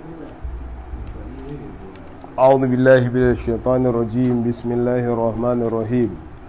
أعوذ بالله من الشيطان الرجيم بسم الله الرحمن الرحيم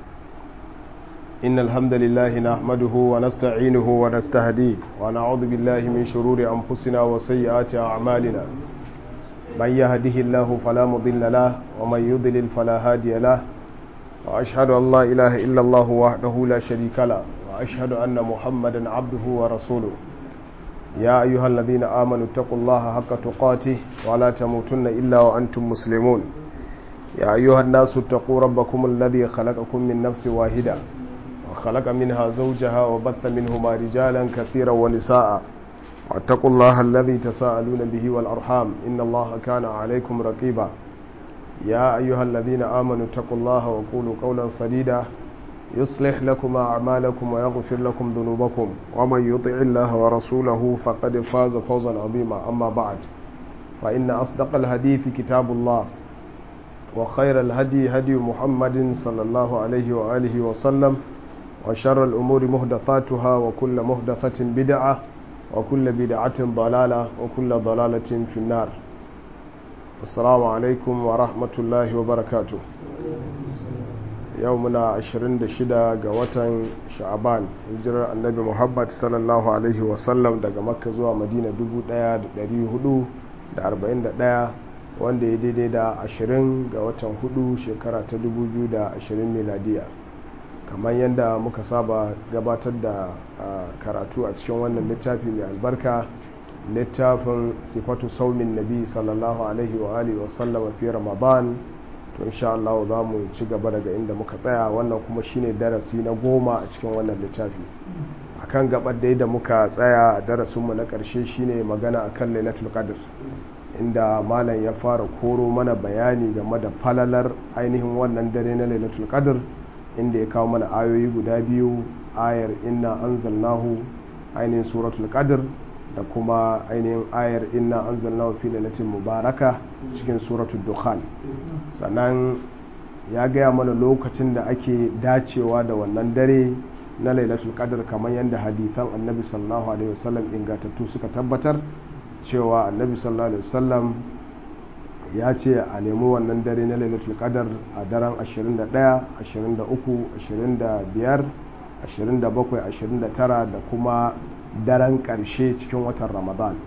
إن الحمد لله نحمده ونستعينه ونستهديه ونعوذ بالله من شرور أنفسنا وسيئات أعمالنا من يهده الله فلا مضل له ومن يضلل فلا هادي له وأشهد أن لا إله إلا الله وحده لا شريك له وأشهد أن محمدا عبده ورسوله يا أيها الذين آمنوا اتقوا الله حق تقاته ولا تموتن إلا وأنتم مسلمون يا أيها الناس اتقوا ربكم الذي خلقكم من نفس واحدة وخلق منها زوجها وبث منهما رجالا كثيرا ونساء واتقوا الله الذي تساءلون به والأرحام إن الله كان عليكم رقيبا يا أيها الذين آمنوا اتقوا الله وقولوا قولا سديدا يصلح لكم أعمالكم ويغفر لكم ذنوبكم ومن يطع الله ورسوله فقد فاز فوزا عظيما أما بعد فإن أصدق الحديث كتاب الله وخير الهدي هدي محمد صلى الله عليه وآله وسلم وشر الأمور مهدثاتها وكل مهدثة بدعة وكل بدعة ضلالة وكل ضلالة في النار السلام عليكم ورحمة الله وبركاته yau muna 26 ga watan sha'aban hijirar annabi muhammad sallallahu alaihi wasallam daga makka zuwa madina 1441 wanda ya daidai da 20 ga watan 4 shekara ta 2020 miladiya kamar yadda muka saba gabatar da karatu a cikin wannan littafi mai albarka littafin sifatu saumin nabi sallallahu alaihi wa alihi wasallama fi ramadan to insha Allah za mu ci gaba daga inda muka tsaya wannan kuma shine darasi na goma a cikin wannan littafi akan gabar da da muka tsaya a darasinmu na ƙarshe shine magana akan lailatul qadr inda malam ya fara koro mana bayani game da falalar ainihin wannan dare na lailatul qadr inda ya kawo mana ayoyi guda biyu ayar inna anzalnahu ainihin suratul qadr da kuma ainihin ayar inna anzalnahu fi lailatin mubaraka cikin suratul dukhan sannan ya gaya mana lokacin da ake dacewa da wannan dare na lailatul qadr kamar yadda hadithan annabi sallallahu alaihi wasallam ingantattu suka tabbatar cewa annabi sallallahu alaihi wasallam ya ce a nemi wannan dare na lailatul qadr a daren 21 23 25 27 29 da kuma daren ƙarshe cikin watan ramadan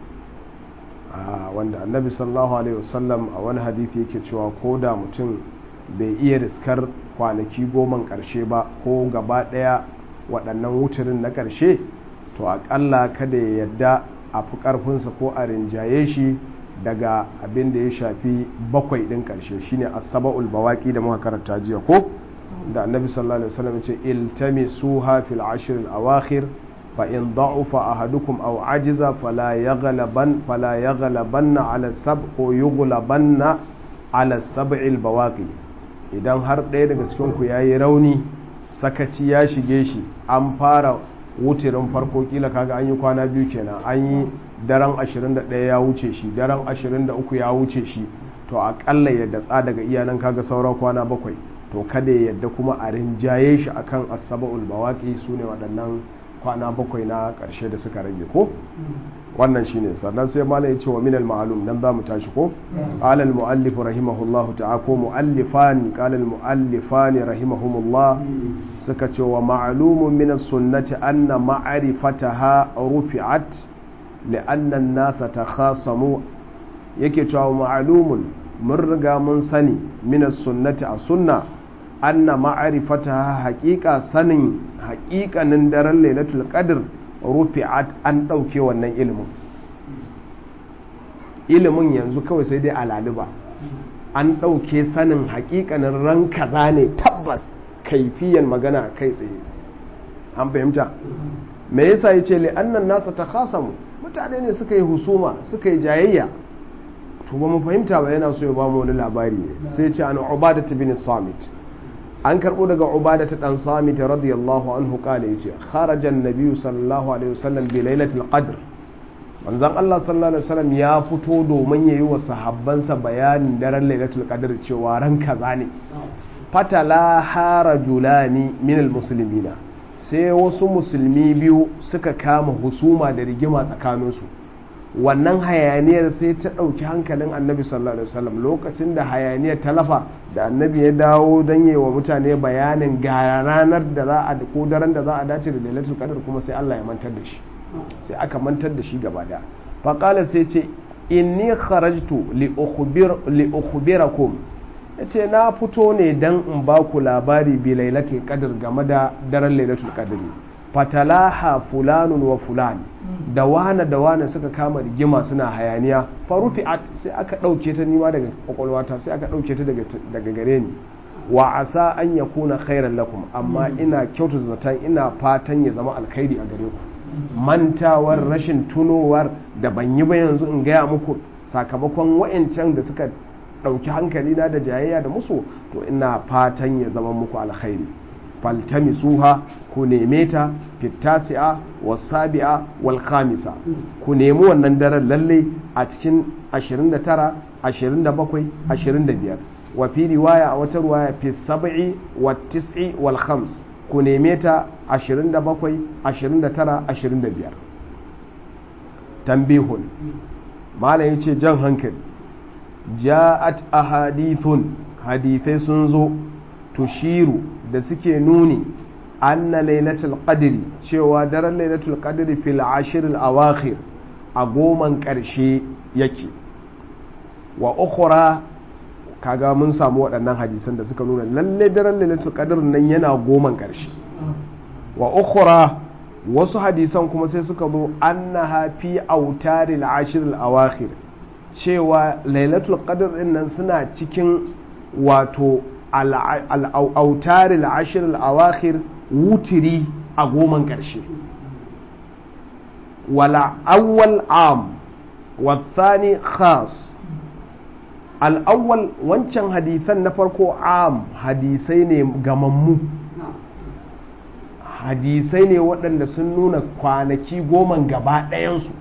wanda annabi sallallahu alaihi wasallam a wani hadithi yake cewa ko da mutum bai iya riskar kwanaki goman ƙarshe ba ko gaba ɗaya waɗannan wuturin na ƙarshe to aƙalla kada ya yadda a fi ƙarfinsa ko a rinjaye shi daga abin da ya shafi bakwai ɗin ƙarshe shine asaba'ul bawaki da muka karanta jiya ko da annabi sallallahu alaihi wasallam ya ce iltamisuha fil ashr al awakhir فإن ضعف أحدكم أو عجز فلا يغلبن فلا يغلبن على السبع يغلبن على السبع البواقي idan har ɗaya daga cikin ku yayi rauni sakaci ya shige shi an fara wutirin farko kila kaga an yi kwana biyu kenan an yi daren 21 ya wuce shi daren 23 ya wuce shi to akalla ya datsa daga iyanan kaga sauran kwana bakwai to kada ya yadda kuma a rinjaye shi akan asaba'ul bawaqi sune waɗannan kwana bakwai na ƙarshe da suka rage ko wannan shine sannan sai malam ya ce wa minal ma'lum nan za mu tashi ko qala al muallif rahimahullah ta'ala ko muallifan qala al muallifan rahimahumullah suka ce wa ma'lumun min as sunnati anna ma'rifataha rufi'at li'anna an-nasa takhasamu yake cewa ma'lumun mun riga mun sani min as sunnati a sunna anna ma'arifata haƙiƙa sanin haƙiƙanin daren lailatul qadr rufi'at an ɗauke wannan ilimin ilimin yanzu kawai sai dai alaliba an ɗauke sanin haƙiƙanin ran kaza ne tabbas kaifiyan magana kai tsaye an fahimta me yasa yace li annan nasa takhasamu mutane ne suka yi husuma suka yi jayayya to ba mu fahimta ba yana so ya ba mu wani labari ne sai ce an ubadat bin samit an karbo daga ubadat dan samit radiyallahu anhu kale yace kharaja an-nabi sallallahu alaihi wasallam bi lailatul qadr manzon Allah sallallahu alaihi wasallam ya fito domin yayi wa sahabbansa bayanin daren lailatul qadr cewa ran kaza ne fatala harajulani min al-muslimina sai wasu musulmi biyu suka kama husuma da rigima tsakaninsu wannan hayaniyar sai ta ɗauki hankalin annabi sallallahu alaihi wasallam lokacin da hayaniyar talafa da annabi ya dawo don yi wa mutane bayanin ga ranar da za a ko daren da za a dace da lailatul qadr kuma sai Allah ya mantar da shi sai aka mantar da shi gaba daya faqala sai ce inni kharajtu li ukhbir li ukhbirakum yace na fito ne dan in ba ku labari bi lailatul qadr game da daren lailatul qadr fatalaha fulanun wa fulan da wane da wane suka kama rigima suna hayaniya farufi'at sai aka ɗauke ta nima daga kwakwalwata sai aka ɗauke ta daga gare ni wa asa an ya kuna khairan lakum amma ina kyautu zaton ina fatan ya zama alkhairi a gare ku mantawar rashin tunowar da ban yi ba yanzu in gaya muku sakamakon wa'ancan da suka ɗauki hankali na da jayayya da musu to ina fatan ya zama muku alkhairi faltamisuha ku neme ta fitasi'a wasabi'a wal khamisa ku nemi wannan daren lalle a cikin 29 27 25 wa fi riwaya a wata riwaya fi sab'i wa tis'i wal khams ku neme ta 27 29 25 tambihun malam yace jan hankali ja'at ahadithun hadithai sun zo tushiru da suke nuni anna lailatul qadri cewa daren lailatul qadri fil ashir al awakhir a goman karshe yake wa ukhra kaga mun samu waɗannan hadisan da suka nuna lalle daren lailatul qadr nan yana goman karshe wa ukhra wasu hadisan kuma sai suka zo annaha fi autaril ashir al awakhir cewa lailatul qadr din nan suna cikin wato al'autar al'ashir al'awakir wutiri a goman ƙarshe wala awwal am wathani khas al'awwal wancan hadisan na farko am hadisai ne gamammu hadisai ne waɗanda sun nuna kwanaki goman gaba ɗayansu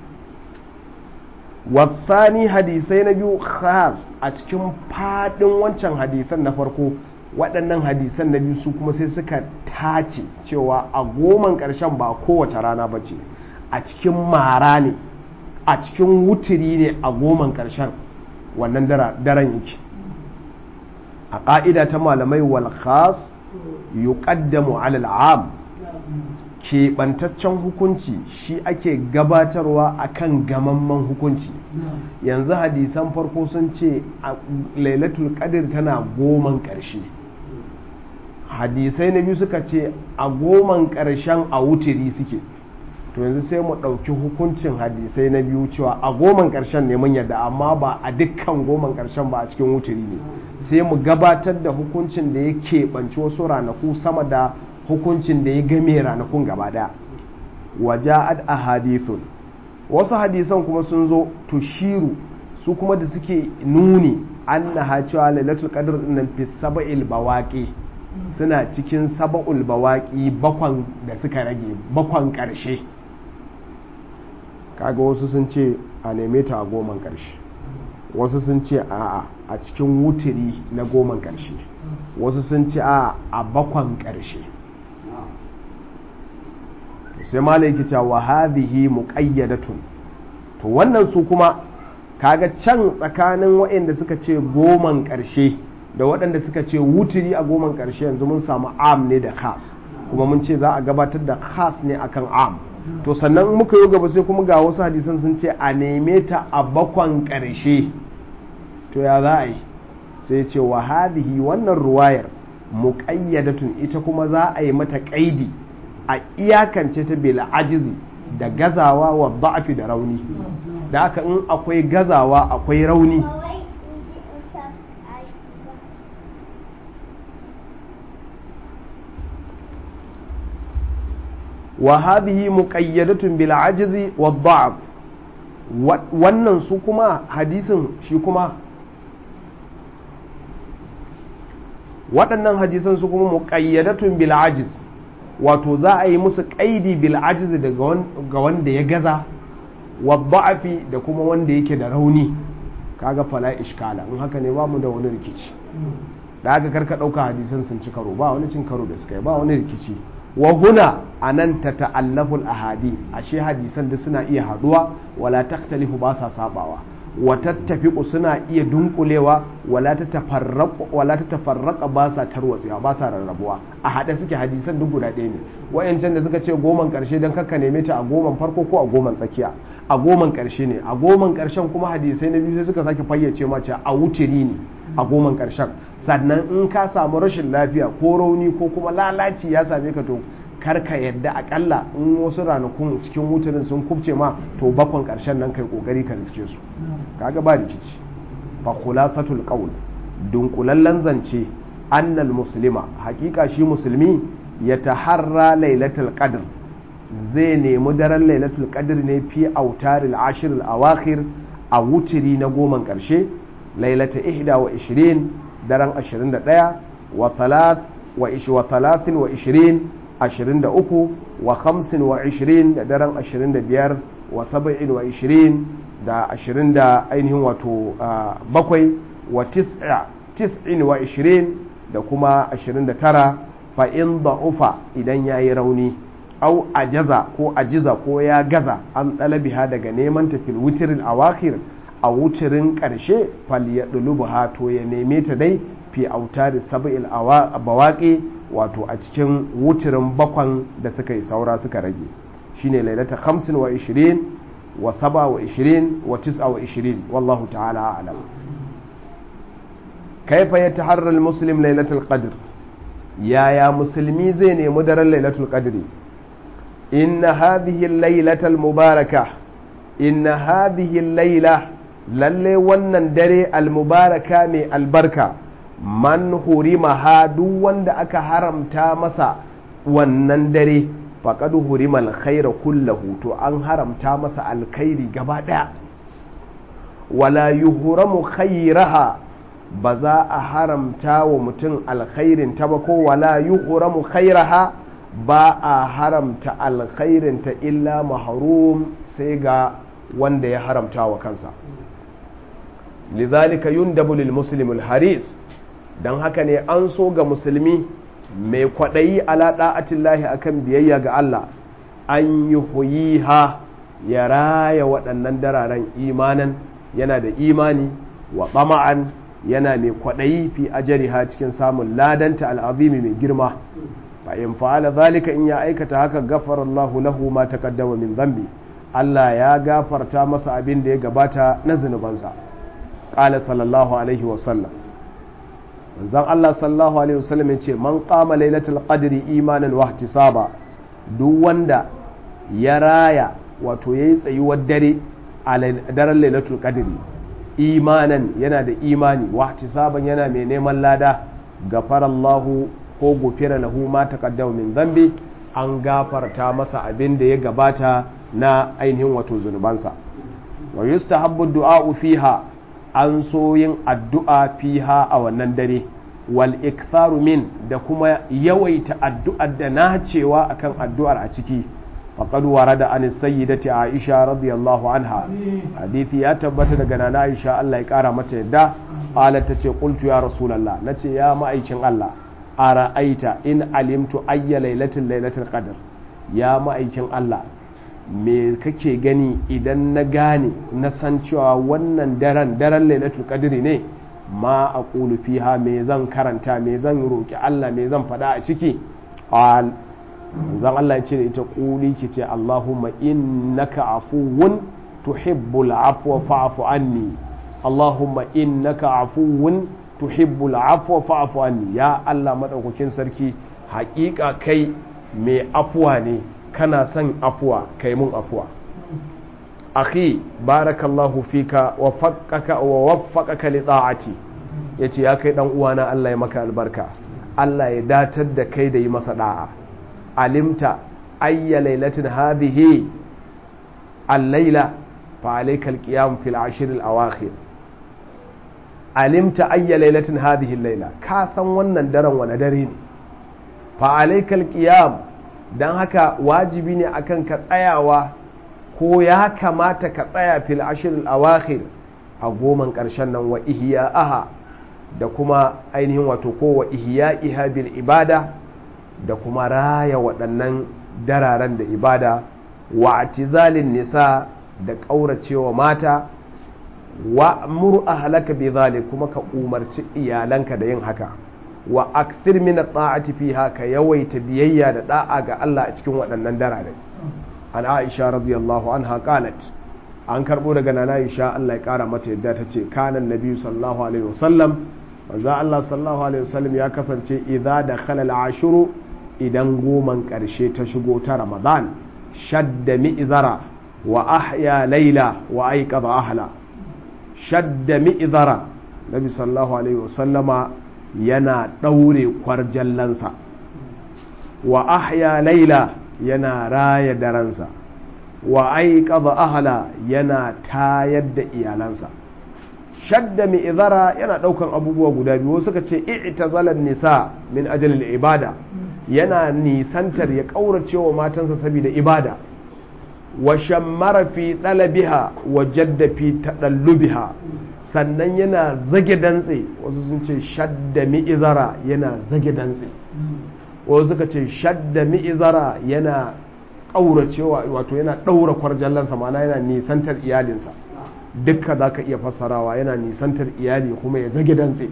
wasani hadisai na biyu khas a cikin fadin wancan hadisan na farko waɗannan hadisan na biyu su kuma sai suka tace cewa a goman ƙarshen ba kowace rana ba ce a cikin mara ne a cikin wutiri ne a goman ƙarshen wannan daren yake a ƙa'ida ta malamai wal khas yuqaddamu alal am keɓantaccen hukunci shi ake gabatarwa akan gamamman hukunci yanzu hadisan farko sun ce lailatul qadr tana goman ƙarshe hadisai na biyu suka ce a goman ƙarshen a wutiri suke to yanzu sai mu ɗauki hukuncin hadisai na biyu cewa a goman ƙarshen ne mun yadda amma ba a dukkan goman ƙarshen ba a cikin wutiri ne sai mu gabatar da hukuncin da ya keɓanci wasu ranaku sama da hukuncin da ya game ranakun gaba daya waja'at ahadithun wasu hadisan kuma sun zo tushiru su kuma da suke nuni annaha cewa lailatul qadr nan fi sab'il bawaqi suna cikin sab'ul bawaqi bakwan da suka rage bakwan karshe kaga wasu sun ce a neme ta a goman karshe wasu sun ce a a cikin wutiri na goman karshe wasu sun ce a a bakwan karshe sai malai yake cewa hadhihi muqayyadatun to wannan su kuma kaga can tsakanin waɗanda suka ce goman ƙarshe da waɗanda suka ce wuturi a goman ƙarshe yanzu mun samu am ne da khas kuma mun ce za a gabatar da khas ne akan am to sannan muka yi gaba sai kuma ga wasu hadisan sun ce a neme ta a bakwan ƙarshe to ya za a yi sai ce wa hadhihi wannan ruwayar muqayyadatun ita kuma za a yi mata ƙaidi a iyakance ta bil ajizi da gazawa wa da'afi da rauni da haka in akwai gazawa akwai rauni wa hadhihi muqayyadatun bil ajizi wa da'af wannan su kuma hadisin shi kuma waɗannan hadisan su kuma muqayyadatun bil ajiz wato za a yi musu ƙaidi bil ajiz ga wanda ya gaza wa da'afi da kuma wanda yake da rauni kaga fala ishkala in haka ne bamu da wani rikici da aka karka ɗauka hadisan sun ci karo ba wani cin karo da suka yi ba wani rikici wa huna anan ta ta'allaful ahadi ashe hadisan da suna iya haduwa wala taktalifu ba sa sabawa wa tattafiqu suna iya dunkulewa wala ta tafarraqu wala ta tafarraqa ba sa tarwatsewa ba sa rarrabuwa a hade suke hadisan duk guda ɗaya ne wayancan da suka ce goman karshe dan kakka neme ta a goman farko ko a goman tsakiya a goman karshe ne a goman karshen kuma hadisai na biyu sai suka sake fayyace ma cewa a wutiri ne a goman karshen sannan in ka samu rashin lafiya ko rauni ko kuma lalaci ya same ka to karka yadda akalla in wasu ranakun cikin wutarin sun kubce ma to bakon karshen nan kai kokari ka riske su kaga ba rikici fa khulasatul qawl dunkulallen zance annal muslima hakika shi musulmi ya taharra lailatul qadr zai nemi daren lailatul qadr ne fi autaril ashir al awakhir a wutiri na goman karshe lailata ihda wa ishirin daren 21 wa thalath wa ish wa thalathin wa ishirin 23 wa 25 da daren 25 wa 27 da 20 da ainihin wato bakwai wa 29 da kuma 29 fa in da'ufa idan ya yi rauni au ajaza ko ajiza ko ya gaza an ɗalabiha daga neman tafil wutirin awakir a wutirin ƙarshe fal ya ɗulubuha to ya neme ta dai fi autari saba'il bawaƙi wato a cikin wutirin bakwan da suka yi saura suka rage shine lailata 25 wa 20 wa 7 wa 20 wa 9 wa 20 wallahu ta'ala a'lam kaifa yataharra al-muslim lailatul qadr yaya musulmi zai nemi daren lailatul qadri inna hadhihi al-lailatal mubarakah inna hadhihi al-laila lalle wannan dare al-mubaraka mai albarka man hurimaha duk wanda aka haramta masa wannan dare faqad hurima alkhaira kullahu to an haramta masa alkhairi gaba daya wala yuhramu khairaha ba za a haramta wa mutum alkhairin ta ba ko wala yuhramu khairaha ba a haramta alkhairin ta illa mahrum sai ga wanda ya haramta wa kansa lidhalika yundabu lil muslim al haris don haka ne an so ga musulmi mai kwaɗayi ala ɗa'atillahi akan biyayya ga Allah an yi huyiha ya raya waɗannan dararen imanan yana da imani wa ɓama'an yana mai kwaɗayi fi ajariha cikin samun ladanta al'azimi mai girma fa in fa'ala zalika in ya aikata haka gafara Allah lahu ma taqaddama min dhanbi Allah ya gafarta masa abin da ya gabata na zunubansa qala sallallahu alaihi wa sallam manzon Allah sallallahu alaihi wasallam yace man qama lailatul qadri imanan wa ihtisaba duk wanda ya raya wato yayi tsayuwar dare a daren lailatul qadri imanan yana da imani wa ihtisaban yana mai neman lada gafarallahu ko gufira lahu ma taqaddama min dhanbi an gafarta masa abin da ya gabata na ainihin wato zunubansa wa yustahabbu du'a fiha an so yin addu'a fiha a wannan dare wal iktharu min da kuma yawaita addu'ar da na cewa akan addu'ar a ciki faqad warada an sayyidati aisha radiyallahu anha hadisi ya tabbata daga nana aisha Allah ya kara mata yadda qalat tace qultu ya rasulullah nace ya ma'aikin Allah ara'aita in alimtu ayya lailatin lailatul qadr ya ma'aikin Allah me kake gani idan na gane na san cewa wannan daren daren lailatul qadri ne ma a fiha me zan karanta me zan roki Allah me zan faɗa a ciki qal zan Allah ya ce da ita ƙuli ki ce Allahumma innaka afuwun tuhibbul afwa fa'fu anni Allahumma innaka afuwun tuhibbul afwa fa'fu anni ya Allah madaukakin sarki haƙiƙa kai mai afuwa ne kana son afuwa kai mun afuwa akhi barakallahu fika wa faqqaka wa waffaqaka li ta'ati yace ya kai dan uwana Allah ya maka albarka Allah ya datar da kai da yi masa da'a alimta ayya lailatin hadhihi al-laila fa alayka al-qiyam fil ashr al-awakhir alimta ayya lailatin hadhihi al-laila ka san wannan daren wani dare ne fa alayka al-qiyam dan haka wajibi ne akan ka tsayawa ko ya kamata ka tsaya fil ashr al-awakhir a goman karshen nan wa ihya'aha da kuma ainihin wato ko wa ihya'iha bil ibada da kuma raya waɗannan dararen da ibada wa atizalin nisa da ƙauracewa mata wa muru ahlaka bi zalik kuma ka umarci iyalanka da yin haka wa akthir min at-ta'ati fiha ka yawaita biyayya da da'a ga Allah a cikin waɗannan darare an Aisha radiyallahu anha qalat an karbo daga nana Aisha Allah ya kara mata yadda ta ce kanan nabi sallallahu alaihi wasallam manzo Allah sallallahu alaihi wasallam ya kasance idza dakhala al-ashru idan goman karshe ta shigo ta Ramadan shadda mi'zara wa ahya layla wa ayqadha ahla shadda mi'zara nabi sallallahu alaihi wasallama yana daure kwarjallansa wa ahya layla yana raya daransa wa aiqadha ahla yana tayar da iyalansa shadda mi'zara yana daukan abubuwa guda biyu suka ce i'tazalan nisa min ajalil ibada yana nisantar ya kaurace wa matansa saboda ibada wa shammara fi talabiha wa jadda fi tadallubiha sannan yana zage dantse wasu sun ce shadda mi'zara yana zage dantse wasu suka ce shadda mi'zara yana ƙauracewa wato yana ɗaura kwarjallansa mana yana nisantar iyalinsa dukka za ka iya fassarawa yana nisantar iyali kuma ya zage dantse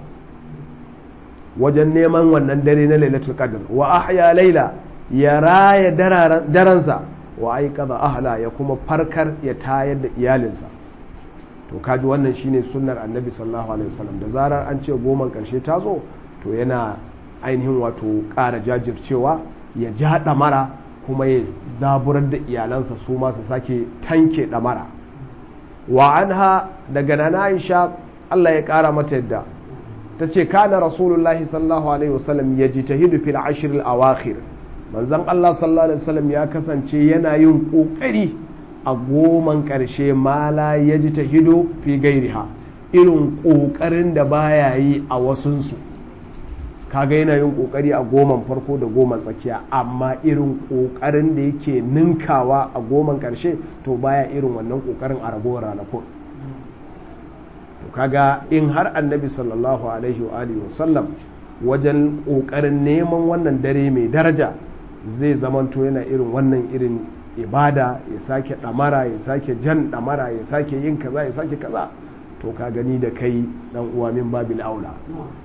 wajen neman wannan dare na lailatul qadr wa ahya laila ya raya daransa wa aiqadha ahla ya kuma farkar ya tayar da iyalinsa to kaji wannan shine sunnar annabi sallallahu alaihi wasallam da zarar an ce goman karshe ta zo to yana ainihin wato ƙara jajircewa ya ja ɗamara kuma ya zaburar da iyalansa su masu sake tanke ɗamara wa anha daga nana aisha Allah ya ƙara mata yadda ta ce kana rasulullahi sallallahu alaihi wasallam ya ji ta hidu fil ashiril awakhir manzon Allah sallallahu alaihi wasallam ya kasance yana yin ƙoƙari a goman ƙarshe mala ya ji ta hidu fi gairiha irin ƙoƙarin da baya yi a wasunsu kaga yana yin kokari a goman farko da goman tsakiya amma irin kokarin da yake ninkawa a goman karshe to baya irin wannan kokarin a ragowar ranakun to kaga in har annabi sallallahu alaihi wa alihi wasallam wajen kokarin neman wannan dare mai daraja zai zamanto yana irin wannan irin ibada ya sake damara ya sake jan damara ya sake yin kaza ya sake kaza to ka gani da kai dan uwa min babil aula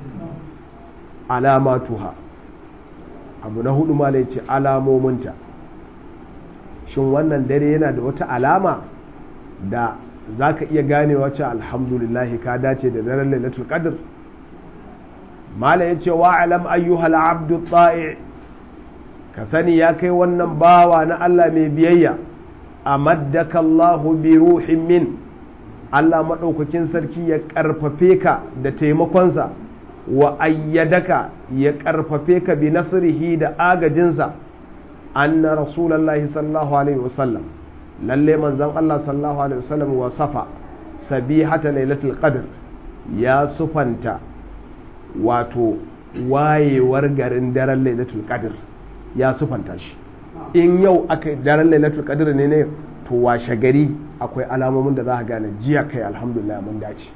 alamatuha abu na hudu malai ce alamominta shin wannan dare yana da wata alama da za ka iya ganewa ce alhamdulillahi ka dace da daren lailatul qadr mala ya ce wa alam ayyuhal abdu ta'i ka sani ya kai wannan bawa na Allah mai biyayya amaddaka Allahu bi ruhin min Allah maɗaukakin sarki ya ƙarfafe ka da taimakonsa wa ayyadaka ya ƙarfafe ka bi nasrihi da agajinsa anna rasulullahi sallallahu alaihi wasallam lalle manzon Allah sallallahu alaihi wasallam wa safa sabihata lailatul qadr ya sufanta wato wayewar garin daren lailatul qadr ya sufanta shi in yau aka daren lailatul qadr ne ne to washe gari akwai alamomin da za ka gane jiya kai alhamdulillah mun dace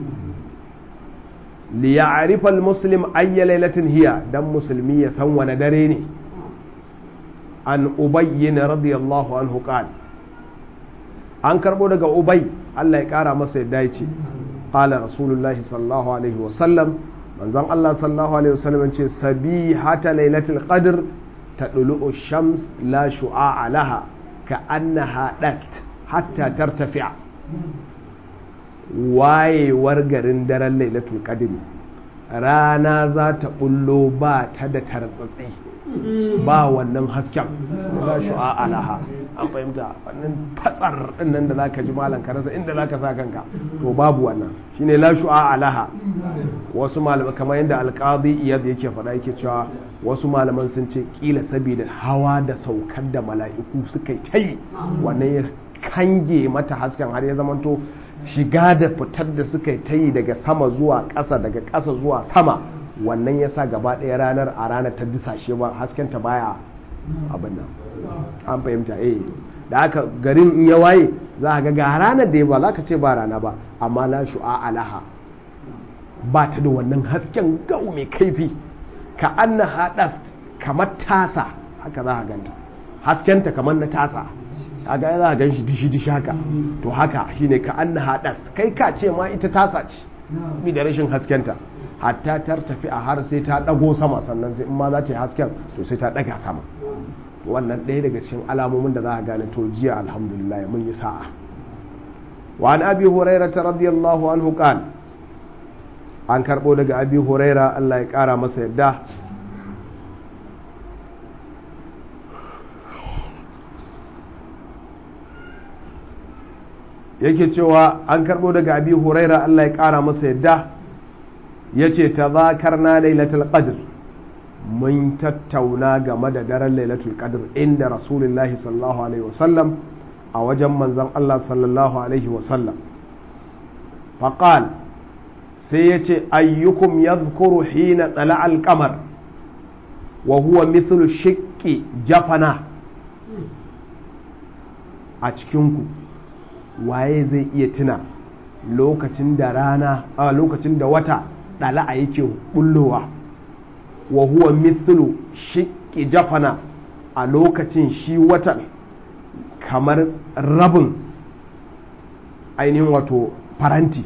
liya'rifa al-muslim ayya lailatin hiya dan musulmi ya san wani dare ne an ubayyin radiyallahu anhu qal an karbo daga ubay Allah ya kara masa yadda yace qala rasulullahi sallallahu alaihi wa sallam manzon Allah sallallahu alaihi wa sallam ce sabihata lailatul qadr tadlu shams la shu'a laha ka annaha dast hatta tartafi'a wayewar garin daren lailatul qadr rana za ta bullo ba ta da tartsatsi ba wannan hasken da za shu'a alaha an fahimta wannan fatsar dinnan da zaka ji malam ka rasa inda zaka sa kanka to babu wannan shine la shu'a alaha wasu malamai kamar yadda alqadi iyad yake faɗa yake cewa wasu malaman sun ce kila saboda hawa da saukar da mala'iku suka yi wannan ya kange mata hasken har ya zamanto shiga da fitar da suka ta yi daga sama zuwa ƙasa daga ƙasa zuwa sama wannan ya sa gaba ɗaya ranar a ranar ta disashe ba haskenta baya abin nan an fahimta eh da aka garin in ya waye za ka ga ranar da ya ba za ka ce ba rana ba amma la shu'a alaha ba ta da wannan hasken gau mai kaifi ka anna hadas kamar tasa haka za a ganta haskenta kamar na tasa kaga za a gan shi dishi dishi haka to haka shine ka an hadas kai ka ce ma ita tasa ce bi da rashin haskenta hatta tar tafi a har sai ta dago sama sannan sai in ma za ta yi hasken to sai ta daga sama wannan ɗaya daga cikin alamomin da za a gane to jiya alhamdulillah mun yi sa'a wa an abi hurairah radiyallahu anhu qala an karɓo daga abi huraira Allah ya ƙara masa yadda yake cewa an karɓo daga abi huraira Allah ya ƙara masa yadda ya ce ta zakar na lailatul qadr mun tattauna game da daren lailatul qadr inda rasulullahi sallallahu alaihi wasallam a wajen manzon Allah sallallahu alaihi wasallam faqal sai ya ce ayyukum ya zukuru hina tsala alkamar wa huwa mithlu shiƙi jafana a cikinku waye zai iya tuna lokacin da rana a lokacin da wata ɗala a yake bullowa wa huwa mithlu shiƙi jafana a lokacin shi watan kamar rabin ainihin wato faranti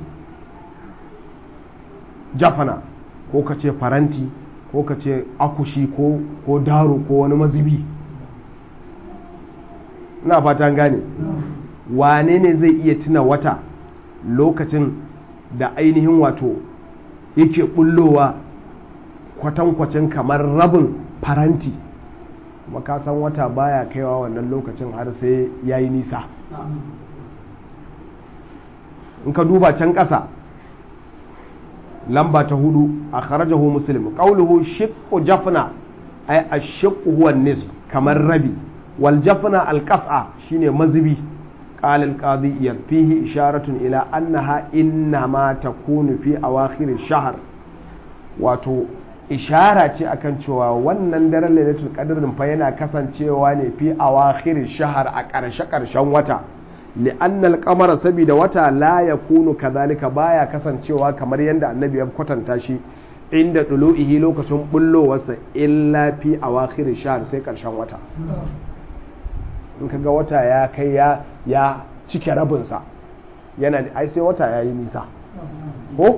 jafana ko ka ce faranti ko ka ce akushi ko, ko daro ko wani mazubi ina fatan gane wane ne zai iya tuna wata lokacin da ainihin wato yake bullowa kwatankwacin kamar rabin faranti kuma ka san wata baya kaiwa wannan lokacin har sai ya yi nisa in ka duba can ƙasa lamba ta hudu a kharajahu muslim qawluhu shiqqu jafna ay ash-shiqqu huwa nisf kamar rabi wal jafna al-qas'a shine mazubi qala al-qadi yakfihi isharatun ila annaha inna ma takunu fi awakhir ash-shahr wato ishara ce akan cewa wannan daren lailatul qadr fa yana kasancewa ne fi awakhir ash-shahr a ƙarshe ƙarshen wata li'anna al-qamara sabida wata la yakunu kadhalika baya kasancewa kamar yadda annabi ya kwatanta shi inda dulu'ihi lokacin bullowarsa illa fi awakhir shahr sai karshen wata in kaga wata ya kai ya ya cike rabin sa yana ai sai wata yayi nisa ko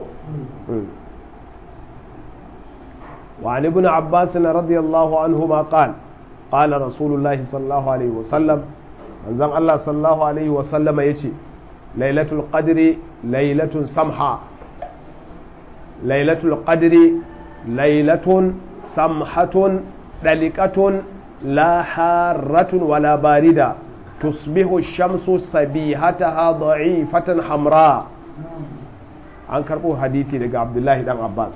wa ibn abbas radiyallahu anhuma qala qala rasulullahi sallallahu alaihi wasallam manzon Allah sallallahu alaihi wasallama ya ce lailatul qadri lailatun samha lailatul qadri lailatun samhatun dalikatun la harratun wala barida tusbihu shamsu sabihataha da'ifatan hamra an karbo hadithi daga abdullahi dan abbas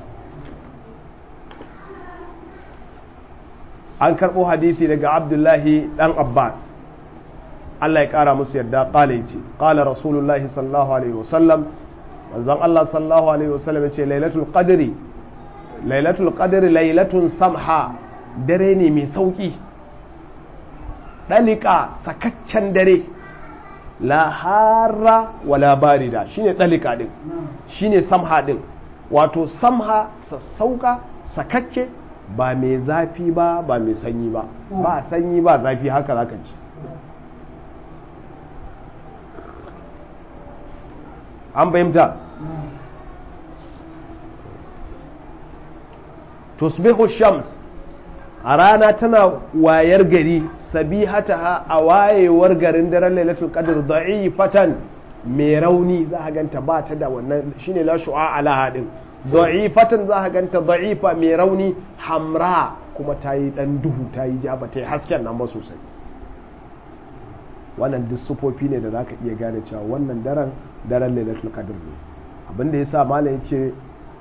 an karbo hadithi daga abdullahi dan abbas Allah ya ƙara musu yadda ƙala ya ce ƙala rasulullahi sallallahu alaihi wasallam manzon Allah sallallahu alaihi wasallam ya ce lailatul qadri lailatul qadri lailatun samha dare ne mai sauki dalika sakaccen dare la harra wala barida shine dalika din shine samha din wato samha sassauka sakakke ba mai zafi ba ba mai sanyi ba ba sanyi ba zafi haka zaka ci an fahimta tusbihu shams a rana tana wayar gari sabihataha a wayewar garin daren lailatul qadr da'ifatan mai rauni za a ganta ba ta da wannan shine la shu'a ala hadin da'ifatan za a ganta da'ifa mai rauni hamra kuma ta yi dan duhu ta yi ja ba ta yi hasken nan ba sosai wannan duk sufofi ne da za ka iya gane cewa wannan daren daren lailatul qadr ne abinda ya sa malam ya ce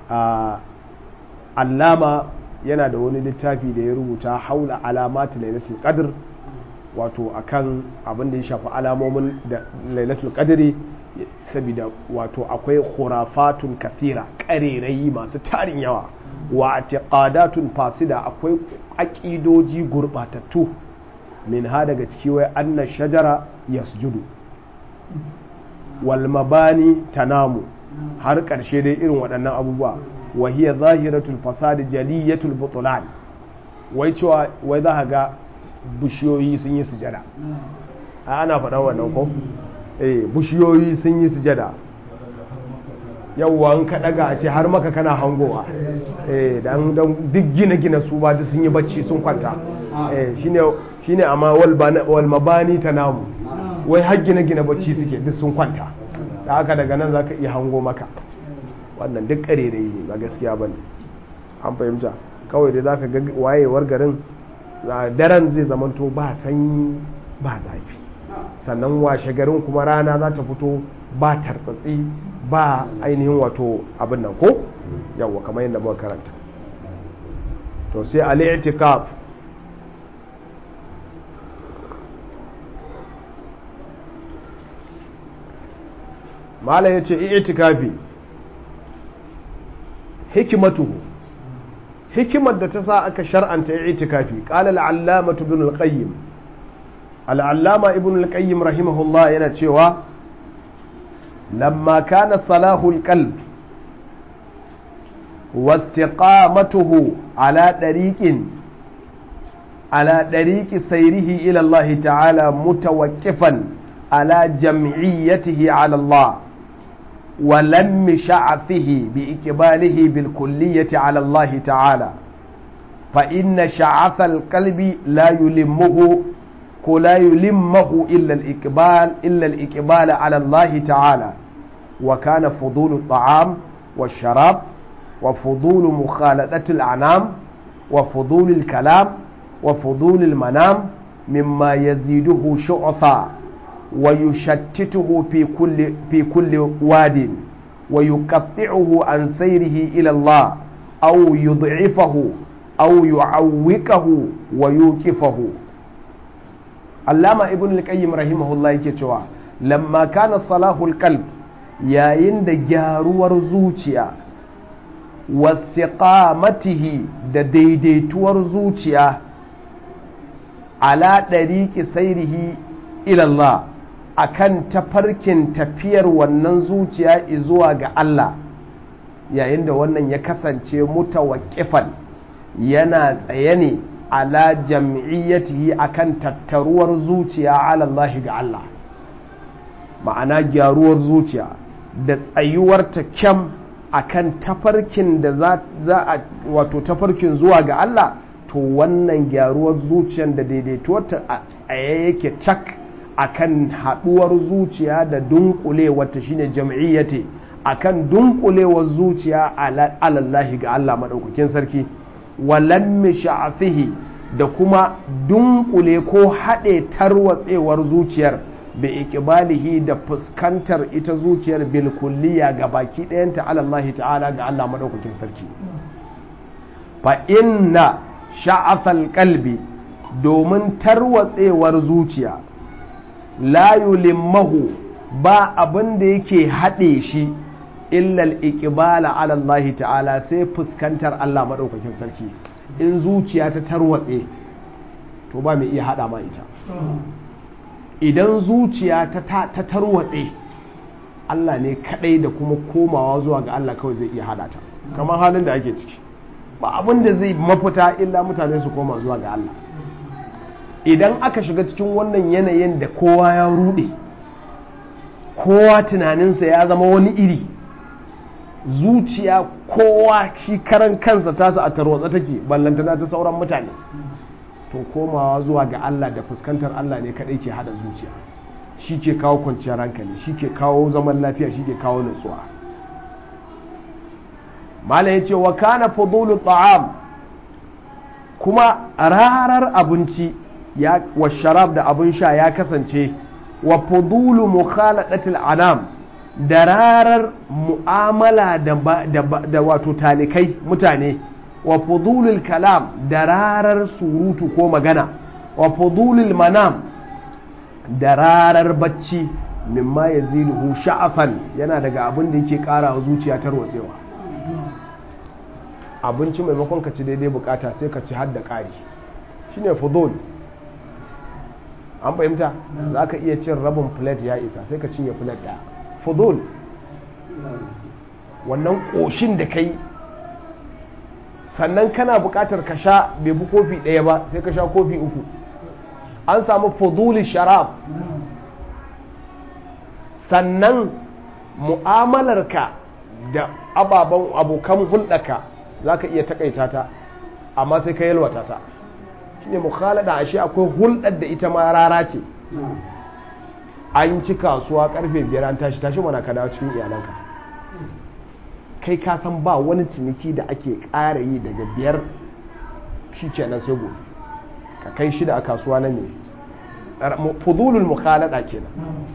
allama yana da wani littafi da ya rubuta haula alamati lailatul qadr wato akan abin da ya shafi alamomin da lailatul qadri saboda wato akwai khurafatun kathira ƙarerayi masu tarin yawa wa atiqadatun fasida akwai aƙidoji gurbatattu min ha daga ciki wai anna shajara yasjudu wal mabani tanamu har ƙarshe dai irin waɗannan abubuwa wa hiya zahiratul fasad jaliyatul butlan wai cewa wai za ga bishiyoyi sun yi sujada a ana faɗa wannan ko eh bishiyoyi sun yi sujada yawwa an ka daga a ce har maka kana hangowa eh dan duk gina gina su ba duk sun yi bacci sun kwanta eh shine shine amma wal wal mabani tanamu wai har gina gina bacci suke duk sun kwanta da haka daga nan zaka iya hango maka wannan duk karerai ne ba gaskiya bane an fahimta kawai dai zaka ga wayewar garin daren zai zamanto ba sanyi ba zafi sannan washe garin kuma rana za ta fito ba tartsatsi ba ainihin wato abin nan ko yawwa kamar yadda muka karanta to sai al-i'tikaf malam yace i'tikafi hikimatuhu hikimar da ta sa aka shar'anta i'tikafi qala al-allama ibn al-qayyim al-allama ibn al-qayyim rahimahullah yana cewa lamma kana salahu al-qalb واستقامته على طريق على طريق سيره إلى الله تعالى متوقفا على جمعيته على الله ولم شعثه بإقباله بالكلية على الله تعالى فإن شعث القلب لا يلمه لا يلمه إلا الإقبال إلا الإقبال على الله تعالى وكان فضول الطعام والشراب وفضول مخالطة الأنام وفضول الكلام وفضول المنام مما يزيده شعثا ويشتته في كل في كل واد ويقطعه عن سيره إلى الله أو يضعفه أو يعوقه ويوقفه علامة ابن القيم رحمه الله يكتوى لما كان صلاح القلب يا يند جارور زوجيا wastiqamatihi da daidaituwar zuciya ala ɗariƙi sairihi ilallah akan tafarkin tafiyar wannan zuciya zuwa ga Allah yayin da wannan ya kasance mutawaqqifan yana tsaye ne ala jam'iyyatihi akan tattaruwar zuciya ala Allah ga Allah ma'ana gyaruwar zuciya da tsayuwar ta kyam akan tafarkin da za a wato tafarkin zuwa ga Allah to wannan gyaruwar zuciyar da daidaituwarta a yake cak akan haduwar zuciya da dunkulewar shine jam'iyyati akan dunkulewar zuciya alallahi ga Allah madaukakin sarki walam sha'afihi da kuma dunkule ko haɗe tarwatsewar zuciyar bi ikibalihi da fuskantar ita zuciyar bil kulliya ga baki ɗayanta alallahi ta'ala ga Allah madaukakin sarki fa inna sha'afal qalbi domin tarwatsewar zuciya la yulimmahu ba abin da yake haɗe shi illal iqbala ala Allah ta'ala sai fuskantar Allah madaukakin sarki in zuciya ta tarwatse to ba mai iya hada ma ita idan zuciya ta tarwatse Allah ne kadai da kuma komawa zuwa ga Allah kawai zai iya hada ta kamar halin da ake ciki ba abin da zai mafita illa mutane su koma zuwa ga Allah idan aka shiga cikin wannan yanayin da kowa ya rude kowa tunaninsa ya zama wani iri zuciya kowa shi karan kansa tasa a tarwatsa take ballantana ta sauran mutane to komawa zuwa ga Allah da fuskantar Allah ne kadai ke hada zuciya shi ke kawo kwanciyar hankali shi ke kawo zaman lafiya shi ke kawo nutsuwa malam ya ce wa kana fudulu ta'am kuma rarar abinci ya wa sharab da abin sha ya kasance wa fudulu mukhaladatil anam da rarar mu'amala da wato talikai mutane wa fudulul kalam da rarar surutu ko magana wa fudulul manam da rarar bacci mimma ya ziluhu sha'afan yana daga abin da yake kara wa zuciya tarwatsewa abinci maimakon ka ci daidai bukata sai ka ci har da ƙari shine fudul an fahimta za ka iya cin rabin plate ya isa sai ka cinye plate ɗaya fudul wannan ƙoshin da kai sannan kana buƙatar ka sha bai fi kofi ɗaya ba sai ka sha kofi uku an samu fuduli sharab sannan mu'amalarka da ababen abokan hulɗaka za ka iya takaita ta amma sai ka yalwata ta shine mukhalada ashe akwai hulɗar da ita ma rara ce an ci kasuwa karfe biyar an tashi tashi mana ka dawo cikin iyalanka kai ka san ba wani ciniki da ake ƙara yi daga biyar shi kenan sai gobe ka kai shida a kasuwa nan ne fudulul mukhalada kenan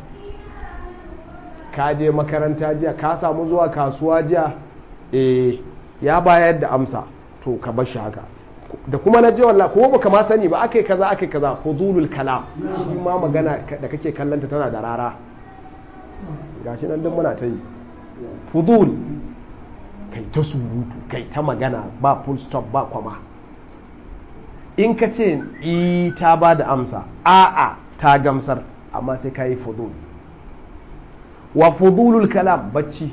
ka je makaranta jiya ka samu zuwa kasuwa jiya eh ya bayar da amsa to ka bar shi haka da kuma na je wallahi ko baka ma sani ba akai kaza akai kaza fudulul kalam shi ma magana da kake kallanta tana da rara gashi nan duk muna ta yi fudul kai ta surutu kai ta magana ba full stop ba kwama in ka ce i ta ba da amsa a'a ta gamsar amma sai ka yi fudul wa fudulul kalam bacci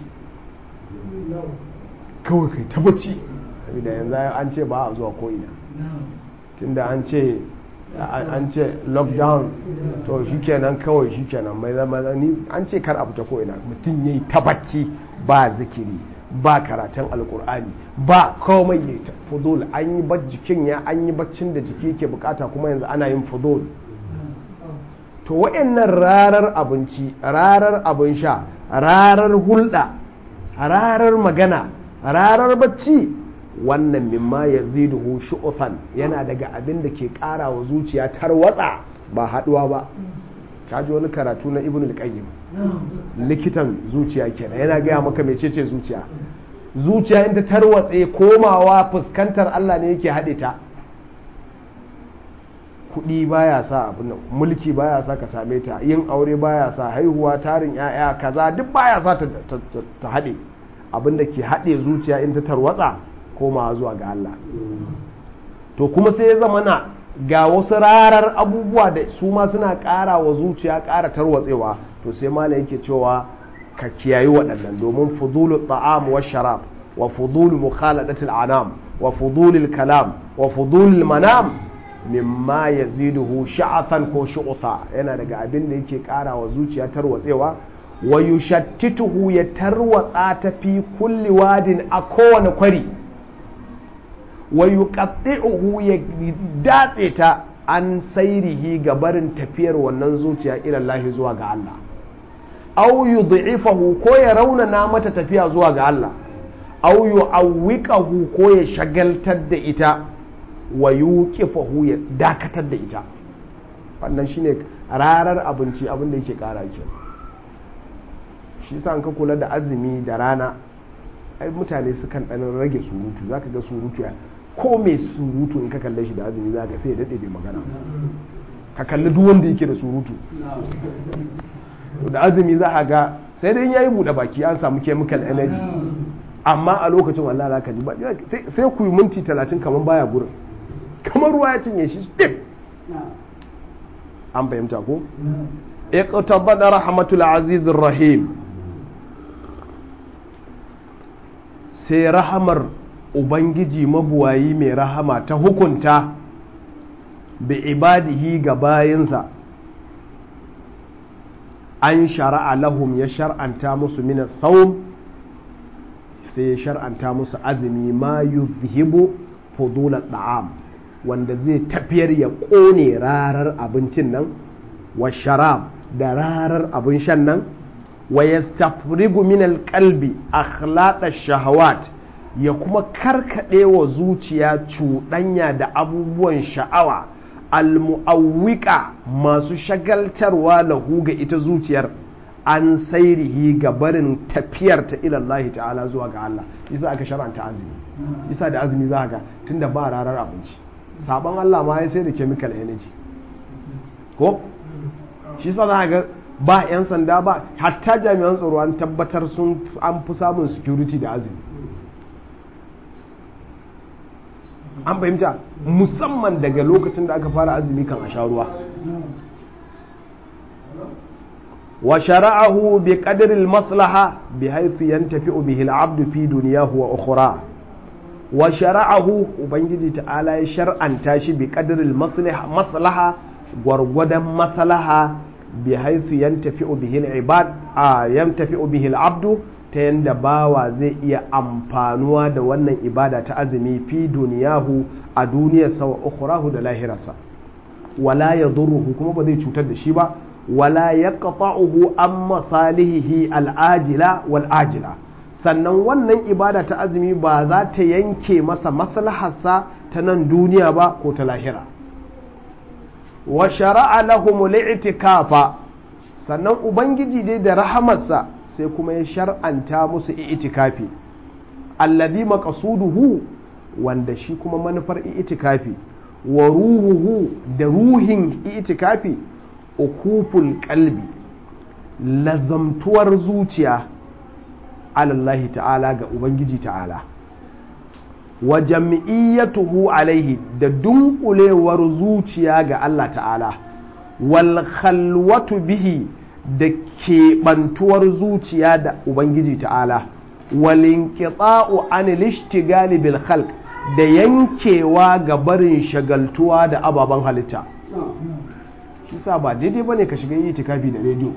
kawai kai ta bacci da yanzu an ce ba a zuwa ko'ina tunda an ce an ce lockdown to shikenan kawai shikenan mai zama ni an ce kar a fita ko'ina mutum yayi ta bacci ba zikiri ba karatun alkur'ani ba komai ya ta fudul an yi jikin ya an yi baccin da jiki yake bukata kuma yanzu ana yin fudul to wa'annan rarar abinci rarar abin sha rarar hulɗa rarar magana rarar bacci wannan mimma ya ziduhu shu'ufan yana daga abin da ke ƙara wa zuciya tarwatsa ba haɗuwa ba ka ji wani karatu na ibn al-qayyim likitan zuciya kenan yana gaya maka mecece zuciya zuciya in ta tarwatse komawa fuskantar Allah ne yake haɗe ta kuɗi baya sa abin nan mulki baya sa ka same ta yin aure baya sa haihuwa tarin yaya kaza duk baya sa ta haɗe abin da ke haɗe zuciya in ta tarwatsa komawa zuwa ga Allah to kuma sai ya zama na ga wasu rarar abubuwa da su ma suna ƙara wa zuciya ƙara tarwatsewa to sai malam yake cewa ka kiyayi waɗannan domin fudulu ta'am wa sharab wa fudulu mukhaladatil anam wa fudulil kalam wa fudulil manam mimma yaziduhu sha'athan ko shu'tha yana daga abin da yake ƙara wa zuciya tarwatsewa wa yushattituhu ya tarwatsa ta fi kulli wadin a kowane kwari wa yuqatti'uhu ya datse ta an sairihi ga barin tafiyar wannan zuciya ila Allah zuwa ga Allah aw yud'ifahu ko ya raunana mata tafiya zuwa ga Allah aw yu'awwiqahu ko ya shagaltar da ita wa yuqifahu ya dakatar da ita wannan shine rarar abinci abin da yake kara ki shi yasa an ka kula da azumi da rana ai mutane sukan dan rage surutu zaka ga surutu ya ko mai surutu in ka kalle shi da azumi zaka sai ya dade bai magana ka kalli duk wanda yake da surutu da azumi za a ga sai dai yayi bude baki an samu chemical energy amma a lokacin wallahi za ka ji ba sai ku yi minti talatin kamar baya gurin kamar ruwa ya cinye shi dip an fahimta ko iqtabada rahmatul aziz rahim sai rahamar ubangiji mabuwayi mai rahama ta hukunta bi ibadihi ga bayinsa an shara'a lahum ya shar'anta musu mina saum sai ya shar'anta musu azumi ma yuzhibu fudula da'am wanda zai tafiyar ya ƙone rarar abincin nan wa sharab da rarar abin shan nan wa yastafrigu min alqalbi akhlaq shahawat ya kuma karkade wa zuciya cuɗanya da abubuwan sha'awa almu'awwika masu shagaltarwa lahu ga ita zuciyar an sairihi ga barin tafiyar ta ilallahi ta'ala zuwa ga Allah isa aka shar'anta azumi isa da azumi za ga tunda ba rarar abinci sabon Allah ma ya sai da chemical energy ko shi sa za ga ba 'yan sanda ba hatta jami'an tsaro an tabbatar sun an fi samun security da azumi an fahimta musamman daga lokacin da aka fara azumi kan a sha ruwa wa shara'ahu bi qadri al-maslaha bi haythu yantafi'u bihi al-'abdu fi dunyahu wa ukhra wa shara'ahu ubangiji ta'ala ya shar'anta shi bi qadril maslaha gwargwadon maslaha bi haythu yantafi'u bihi al-ibad a yantafi'u bihi al-abdu ta yanda bawa zai iya amfanuwa da wannan ibada ta azumi fi duniyahu a duniyarsa wa ukhrahu da lahirarsa wala yadurruhu kuma ba zai cutar da shi ba wala yaqta'uhu an masalihihi al-ajila wal ajila sannan wannan ibada ta azumi ba za ta yanke masa maslaharsa ta nan duniya ba ko ta lahira wa shara'a lahum li'tikafa sannan ubangiji dai da rahamarsa sai kuma ya shar'anta musu i'tikafi alladhi maqsuduhu wanda shi kuma manufar i'tikafi wa ruhuhu da ruhin i'tikafi ukuful qalbi lazamtuwar zuciya alallahi ta'ala ga ubangiji ta'ala wa jam'iyyatuhu alaihi da dunkulewar zuciya ga Allah ta'ala wal khalwatu bihi da keɓantuwar zuciya da ubangiji ta'ala wal inqita'u anil ishtigali bil khalq da yankewa ga barin shagaltuwa da ababen halitta shi sa ba daidai bane ka shiga itikafi da rediyo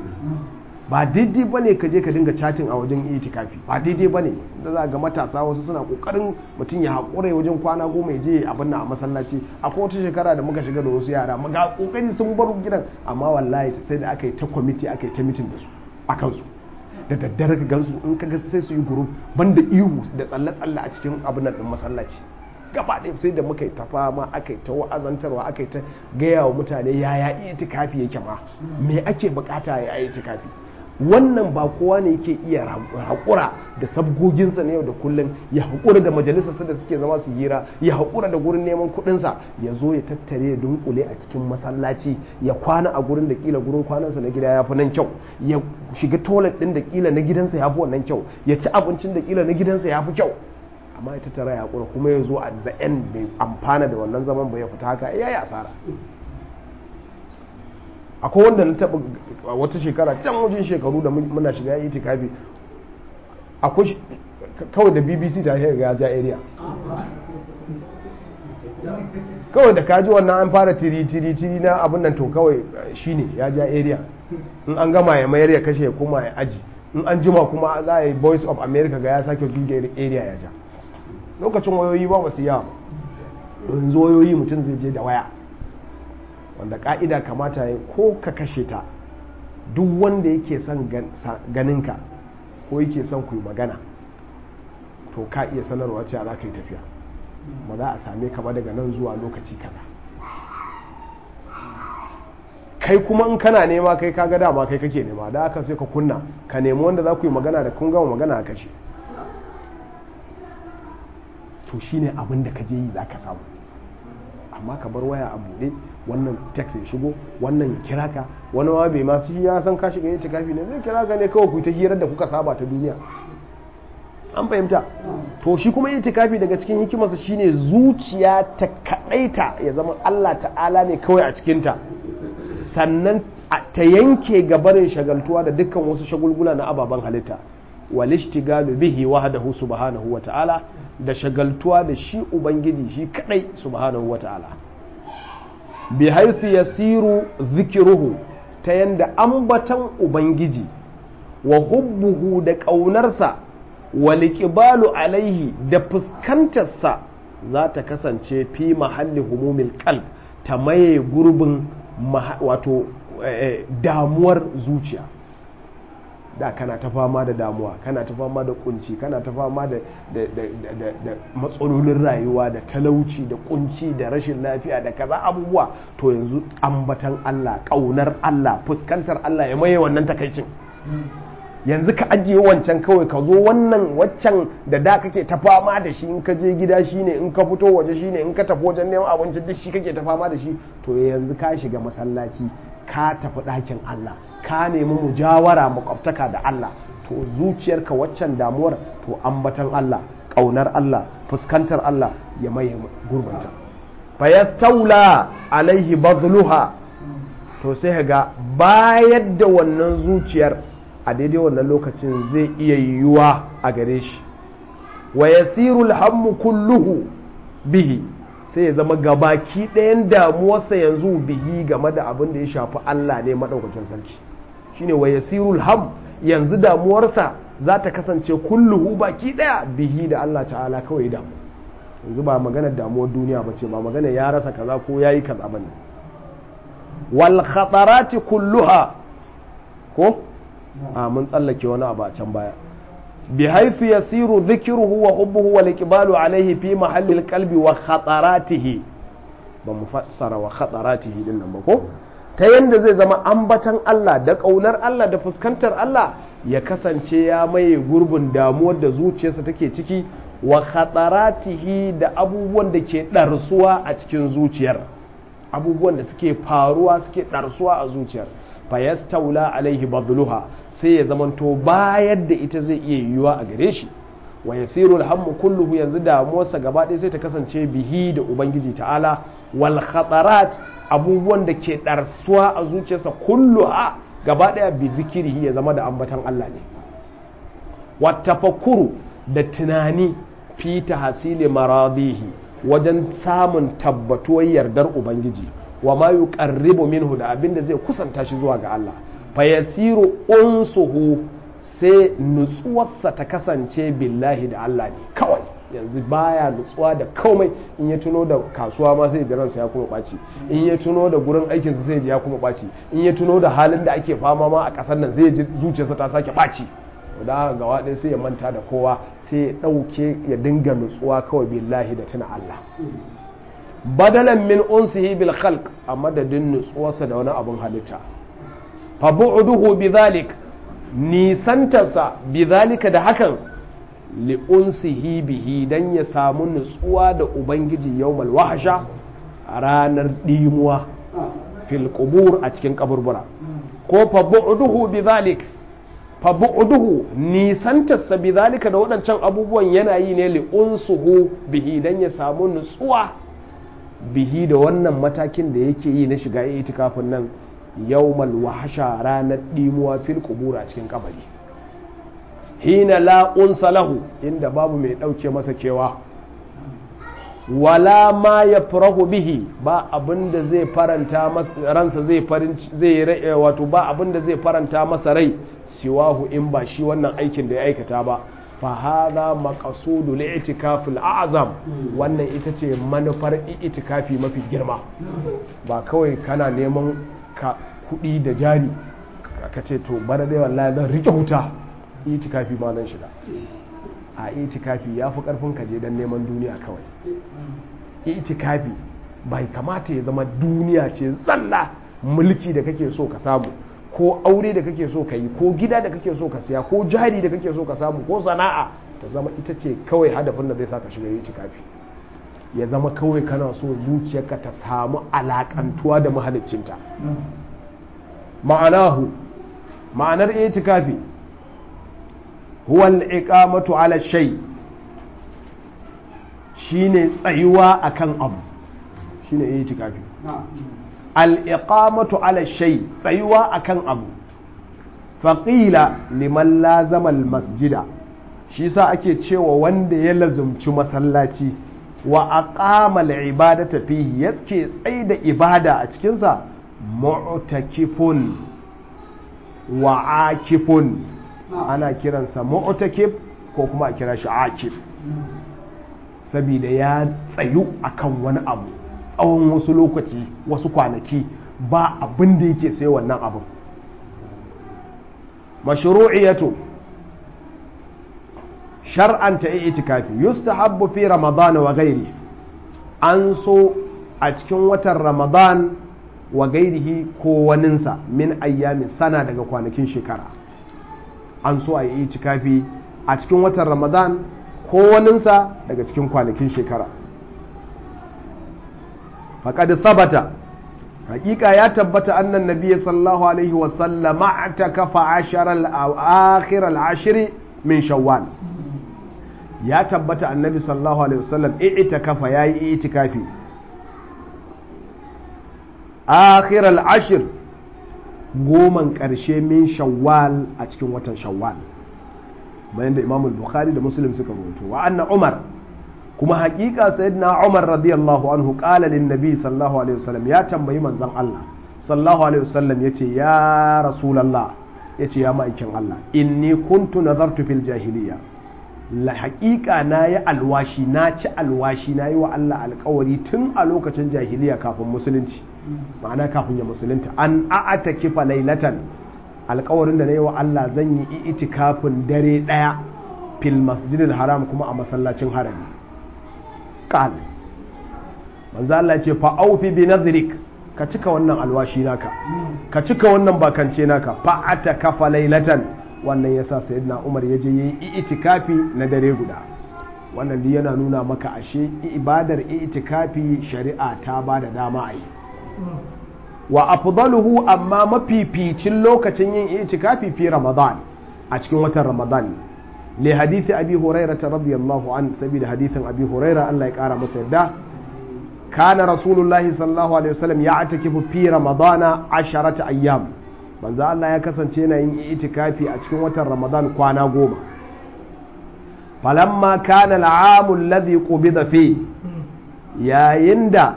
ba daidai ba ne ka je ka dinga chatin a wajen itikafi ba daidai ba ne da za ga matasa wasu suna kokarin mutum ya haƙura wajen kwana goma ya je abin a masallaci akwai wata shekara da muka shiga da wasu yara ga kokari sun bar gidan amma wallahi sai da aka yi ta kwamiti aka yi ta mitin da su a kansu da daddare ka gansu in ka ga sai su yi group banda ihu da tsalle-tsalle a cikin abin nan din masallaci gaba ɗaya sai da muka yi ta fama aka yi ta wa'azantarwa aka yi ta gaya wa mutane yaya itikafi yake ma me ake bukata ya yi itikafi wannan ba kowa ne yake iya haƙura da sabgoginsa na yau da kullum ya haƙura da majalisarsa da suke zama su hira ya haƙura da gurin neman kuɗinsa ya zo ya tattare ya dunkule a cikin masallaci ya kwana a gurin da kila gurin kwanansa na gida ya fi nan kyau ya shiga toilet ɗin da kila na gidansa ya fi wannan kyau ya ci abincin da kila na gidansa ya fi kyau amma ya tattara ya haƙura kuma ya zo a the end bai amfana da wannan zaman ba ya fita haka ya yi asara akwai wanda na taɓa wata shekara can wajen shekaru da muna shiga yi tikafi akwai kawai da bbc ta shiga ya ja area kawai da kaji wannan an fara tiri tiri tiri na abin nan to kawai shine ya ja area in an gama ya mayar ya kashe ya koma ya aji in an jima kuma za a yi voice of america ga ya sake duga area ya ja lokacin wayoyi ba wasu yawa yanzu wayoyi mutum zai je da waya wanda ka'ida kamata ya ko ka kashe ta duk wanda yake son ganinka ko yake son ku yi magana to ka iya sanarwa cewa za ka yi tafiya ba za a same ka ba daga nan zuwa lokaci kaza kai kuma in kana nema kai kaga dama kai kake nema da aka sai ka kunna ka nemi wanda za ku yi magana da kun gama magana a kashe to shine abin da ka je yi za ka samu amma ka bar waya a buɗe wannan text ya shigo wannan kira ka wani ma bai masu ya san ka shiga yace kafi ne zai kira ka ne kawai ku ta hirar da kuka saba ta duniya an fahimta to shi kuma yace kafi daga cikin hikimarsa shine zuciya ta kadaita ya zama Allah ta'ala ne kawai a cikin ta sannan ta yanke gabarin shagaltuwa da dukkan wasu shagulgula na ababen halitta walishtigalu bihi wahdahu subhanahu wa ta'ala da shagaltuwa da shi ubangiji shi kadai subhanahu wa ta'ala bi haisu yasiru zikiruhu ta yanda ambatan ubangiji wa hubbuhu da ƙaunarsa wa liƙibalu alaihi da fuskantarsa za ta kasance fi mahalli humumil qalb ta maye gurbin wato damuwar zuciya da kana ta fama da damuwa kana ta fama da kunci kana ta fama da matsalolin rayuwa da talauci da kunci da rashin lafiya da kaza abubuwa to yanzu ambatan Allah kaunar Allah fuskantar Allah ya maye wannan takaicin yanzu ka ajiye wancan kawai ka zo wannan waccan da da kake ta fama da shi in ka je gida shine in ka fito waje shine in ka tafi wajen neman abinci duk shi kake ta fama da shi to yanzu ka shiga masallaci ka tafi ɗakin Allah ka nemi mujawara makwabtaka da Allah to zuciyarka waccan damuwar to ambatan Allah ƙaunar Allah fuskantar Allah ya maye gurbanta fayastaula alaihi bazluha to sai ga bayar da wannan zuciyar a daidai wannan lokacin zai iya yiwuwa a gare shi wa yasiru alhammu kulluhu bihi sai ya zama gabaki ɗayan damuwarsa yanzu bihi game da abin da ya shafi Allah ne maɗaukakin sarki shine wa yasiru alham yanzu damuwarsa za ta kasance kulluhu baki ɗaya bihi da Allah ta'ala kawai damu yanzu ba maganar damuwar duniya ba ce ba maganar ya rasa kaza ko ya yi kaza bane wal khatarati kulluha ko a mun tsallake wani abu a can baya bi haifu yasiru dhikruhu wa hubbuhu wal iqbalu alayhi fi mahalli al qalbi wa khataratihi ba mu fassara wa khataratihi din nan ba ko ta yanda zai zama ambatan Allah da kaunar Allah da fuskantar Allah ya kasance ya maye gurbin damuwar da zuciyarsa take ciki wa khataratihi da abubuwan da ke ɗarsuwa a cikin zuciyar abubuwan da suke faruwa suke ɗarsuwa a zuciyar fayastaula alaihi badluha sai ya zamanto bayar da ita zai iya yiwuwa a gare shi wa yasiru alhammu kulluhu yanzu damuwarsa gaba ɗaya sai ta kasance bihi da ubangiji ta'ala wal khatarat abubuwan da ke ɗarsuwa a zuciyarsa kulluha gaba ɗaya bi zikirihi ya zama da ambatan Allah ne wa tafakkuru da tunani fi tahsili maradihi wajen samun tabbatuwar yardar ubangiji wa ma yuqarribu minhu da abin da zai kusanta shi zuwa ga Allah fa yasiru unsuhu sai nutsuwarsa ta kasance billahi da Allah ne kawai yanzu baya nutsuwa da komai in ya tuno da kasuwa ma sai jiransa ya kuma ɓaci in ya tuno da gurin aikinsa sai ji ya kuma ɓaci in ya tuno da halin da ake fama ma a ƙasar nan sai ji zuciyarsa ta sake ɓaci da gawa ɗaya sai ya manta da kowa sai ya ɗauke ya dinga nutsuwa kawai billahi da tuna Allah badalan min unsihi bil khalq a madadin nutsuwarsa da wani abun halitta fa bu'duhu bidhalik nisantarsa bidhalika da hakan li unsihi bihi dan ya samu nutsuwa da ubangiji yawmal wahsha a ranar dimuwa fil qubur a cikin kaburbura ko fa bu'duhu bidhalik fa bu'duhu nisantarsa bidhalika da waɗancan abubuwan yana yi ne li unsuhu bihi dan ya samu nutsuwa bihi da wannan matakin da yake yi na shiga itikafin nan yawmal wahsha ranar dimuwa fil qubur a cikin kabari hina la unsa lahu inda babu mai dauke masa kewa wala ma yafrahu bihi ba abinda zai faranta masa ransa zai farin zai wato ba abinda zai faranta masa rai siwahu in ba shi wannan aikin da ya aikata ba fahada maqasudu li'tikafil a'zam wannan ita ce manufar itikafi mafi girma ba kawai kana neman ka kudi da jari ka ce to bana dai wallahi zan rike huta itikafi ma zan shiga a itikafi ya fi karfin ka je dan neman duniya kawai itikafi bai kamata ya zama duniya ce zalla mulki da kake so ka samu ko aure da kake so ka yi ko gida da kake so ka siya ko jari da kake so ka samu ko sana'a ta zama ita ce kawai hadafin da zai sa ka shiga yi kafi ya zama kawai kana so zuciyarka ta samu alakantuwa da mahaliccinta ma'anahu ma'anar itikafi huwa al-iqamatu ala shay shine tsayuwa akan abu shine itikafi al'iƙamatu ala shai tsayuwa akan abu faƙila liman lazamal masjida shi sa ake cewa wanda ya lazumci masallaci wa aqamal ibadata fihi yake tsaye da ibada a cikinsa mu'takifun wa akifun ana kiransa mu'takif ko kuma a kira shi akif saboda ya tsayu akan wani abu tsawon wasu lokaci wasu kwanaki ba abin da yake sai wannan abin mashru'iyatu shar'anta itikafi yustahabbu fi ramadan wa gairi an so a cikin watan ramadan wa gairihi ko waninsa min ayyami sana daga kwanakin shekara an so a yi itikafi a cikin watan ramadan ko waninsa daga cikin kwanakin shekara faƙad sabata hakika ya tabbata annan nabiya sallallahu alaihi wasallam ta kafa akhir al-ashri min shawwal ya tabbata annabi sallallahu alaihi wasallam i'ta kafa yayi itikafi akhir al-ashr goman ƙarshe min shawwal a cikin watan shawwal bayan da Imam Bukhari da Muslim suka rawaito wa anna Umar kuma haƙiƙa sayyidina Umar radiyallahu anhu qala lin nabi sallallahu alaihi wasallam ya tambayi manzon Allah sallallahu alaihi wasallam yace ya rasulullah yace ya ma'aikin Allah inni kuntu nazartu fil jahiliya la haƙiƙa na yi alwashi na ci alwashi na yi wa Allah alƙawari tun a lokacin jahiliya kafin musulunci ma'ana kafin ya musulunta an a'ata kifa lailatan alƙawarin da na yi wa Allah zan yi itikafin dare ɗaya fil masjidil haram kuma a masallacin harami qal manzo Allah ce fa aufi bi nadhrik ka cika wannan alwashi naka ka cika wannan bakance naka fa ata kafa lailatan wannan yasa sayyidina Umar ya je yi itikafi na dare guda wannan duk yana nuna maka ashe ibadar itikafi shari'a ta ba da dama a yi wa afdaluhu amma mafificin lokacin yin itikafi fi ramadan a cikin watan ramadan li hadithi abi hurairah radiyallahu an sabida hadithin abi hurairah Allah ya kara masa yadda kana rasulullahi sallallahu alaihi wasallam ya atakifu fi ramadana asharata ayyam manzo Allah ya kasance yana yin itikafi a cikin watan ramadan kwana goma falamma kana al'amu alladhi qubida fi yayin da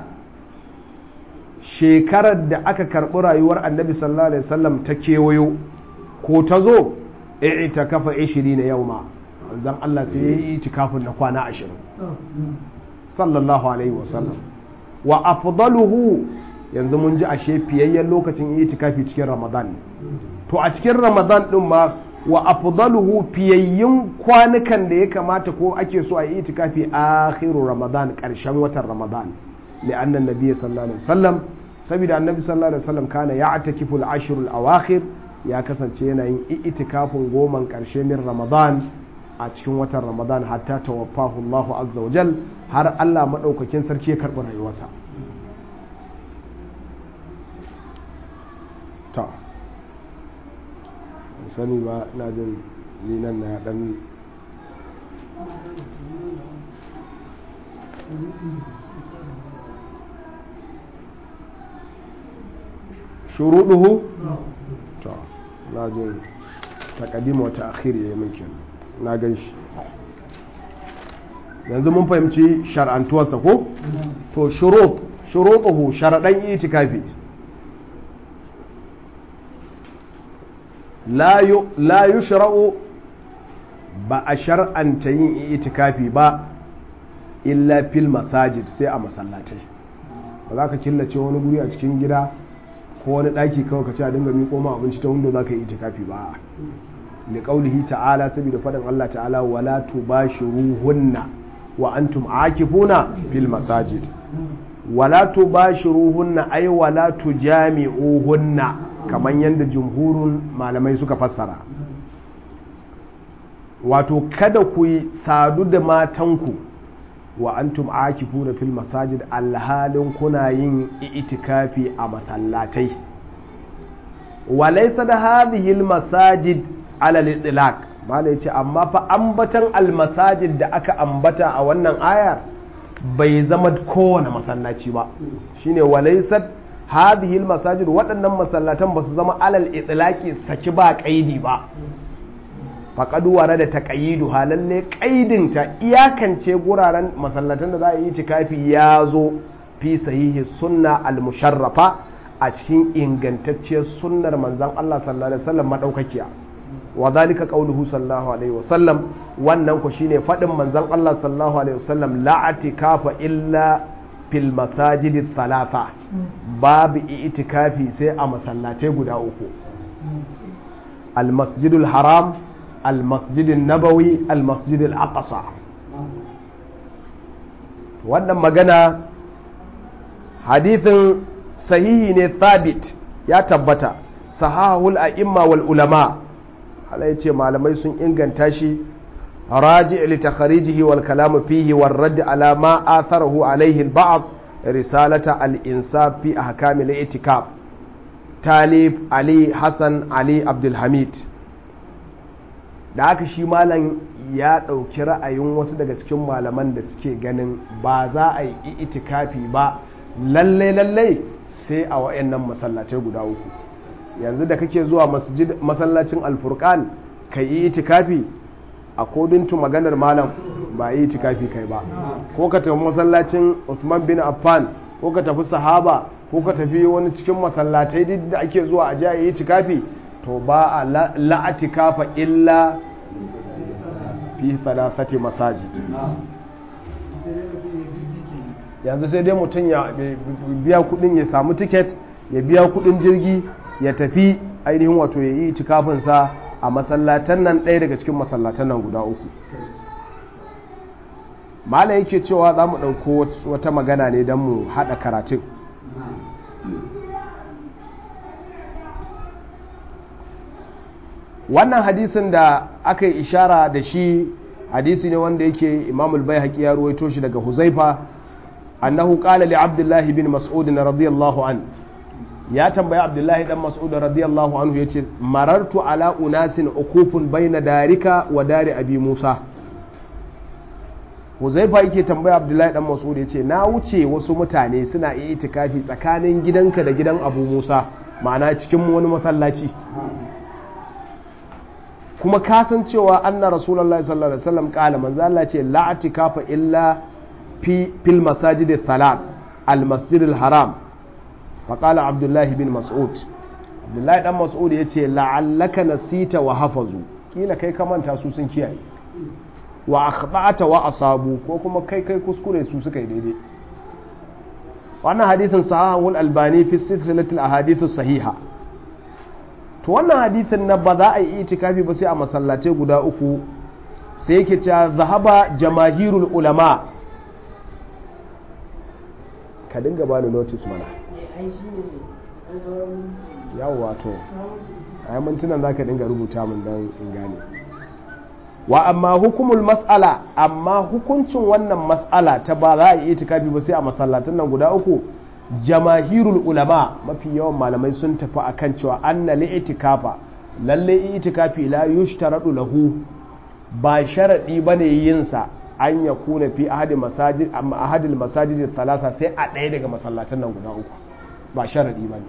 shekarar da aka karɓi rayuwar annabi sallallahu alaihi wasallam ta kewayo ko ta zo ita kafa 20 na yau ma zan Allah sai ya yi itikafin na kwana 20 sallallahu alaihi wasallam wa afdaluhu yanzu mun ji ashe fiyayyen lokacin itikafi cikin ramadan to a cikin ramadan din ma wa afdaluhu fiyayyun kwanukan da ya kamata ko ake so a yi itikafi akhiru ramadan karshen watan ramadan li'anna nabiy sallallahu alaihi wasallam saboda annabi sallallahu alaihi wasallam kana ya'takifu al-ashr al-awakhir ya kasance yana yin itikafin goman karshe min ramadan a cikin watan ramadan hatta tawaffahu Allahu azza wa jal har Allah madaukakin sarki ya karɓi rayuwarsa ta sani ba na jin ni nan na dan shuruɗuhu to na jin taƙadima wata akhiri ya yi min kenan na gan shi yanzu mun fahimci shar'antuwarsa ko to shurut shurutuhu sharaɗan itikafi la yushra'u ba a shar'anta yin itikafi ba illa fil masajid sai a masallatai ba za ka killace wani guri a cikin gida ko wani ɗaki kawai ka ce a dinga miƙo ma abinci ta wanda za ka yi itikafi ba li qaulihi ta'ala saboda faɗin Allah ta'ala wala tubashiruhunna wa antum akifuna fil masajid wala tubashiruhunna ay wala tujami'uhunna kaman yanda jumhurun malamai suka fassara wato kada ku yi sadu da matanku wa antum akifuna fil masajid alhalin kuna yin itikafi a masallatai walaysa da hadhihi al masajid ala al-itlaq mala yace amma fa ambatan al masajid da aka ambata a wannan ayar bai zama kowane masallaci ba shine walaysa hadhihi al masajid waɗannan masallatan ba su zama alal itlaqi saki ba kaidi ba faƙadu ware da taƙayidu halalle ƙaidinta iyakance guraren masallatan da za a yi tikafi ya zo fi sahihi sunna al-musharrafa a cikin ingantacciyar sunnar manzan Allah sallallahu alaihi wasallam madaukakiya wa zalika qauluhu sallallahu alaihi wasallam wannan ku shine fadin manzan Allah sallallahu alaihi wasallam la atikafa illa fil masajidi thalatha babu itikafi sai a masallatai guda uku al-masjidul haram المسجد النبوي المسجد الأقصى wannan magana hadithin sahihi ne thabit ya tabbata sahahul a'imma wal ulama Allah ya ce malamai sun inganta shi raji li takharijihi wal kalamu fihi war radd ala ma atharahu alayhi al ba'd risalata al insaf fi ahkam al itikaf talib ali hasan ali abdul hamid da haka shi malam ya ɗauki ra'ayin wasu daga cikin malaman da suke ganin ba za a yi itikafi ba lallai lallai sai a wa'annan masallatai guda uku yanzu da kake zuwa masallacin alfurkan ka yi itikafi according to maganar malam ba yi itikafi kai ba ko ka tafi masallacin Uthman bin Affan ko ka tafi sahaba ko ka tafi wani cikin masallatai duk da ake zuwa a jiya yi itikafi to ba a la'atikafa illa fi thalathati masajid yanzu sai dai mutum ya biya kudin ya samu tiket ya biya kudin jirgi ya tafi ainihin wato ya yi itikafinsa a masallatan nan ɗaya daga cikin masallatan nan guda uku mala yake cewa za mu ɗauko wata magana ne don mu haɗa karatun wannan hadisin da aka yi ishara da shi hadisi ne wanda yake imamul bai haƙi ya ruwaito shi daga huzaifa annahu qala li abdullahi bin mas'ud radiyallahu an ya tambayi abdullahi dan mas'ud radiyallahu anhu yace marartu ala unasin ukufun baina darika wa dari abi musa huzaifa yake tambaya abdullahi dan mas'ud yace na wuce wasu mutane suna iya itikafi tsakanin gidanka da gidan abu musa ma'ana cikin wani masallaci kuma kasancewa anna rasulullahi sallallahu alaihi wasallam kala manzo Allah ce la atikafa illa fi fil masajid thalath al masjid al haram fa qala abdullah bin mas'ud abdullah dan mas'ud yace la'allaka nasita wa hafazu kila kai ka manta su sun kiyaye wa akhta'ata wa asabu ko kuma kai kai kuskure su suka yi daidai wannan hadithin sahihul albani fi silsilatil ahadith sahiha to wannan hadithin na ba za a yi itikafi ba sai a masallatai guda uku sai yake cewa zahaba jamahirul ulama ka dinga bani notice mana yawwa to a yi mintunan za ka dinga rubuta min don in gane wa amma hukumul mas'ala amma hukuncin wannan mas'ala ta ba za a yi itikafi ba sai a masallatan nan guda uku jamahirul ulama mafi yawan malamai sun tafi akan cewa anna li itikafa lalle itikafi la yushtaradu lahu ba sharadi bane yin sa an ya kuna fi ahadi masajid amma ahadil masajid thalatha sai a ɗaya daga masallatan nan guda uku ba sharadi bane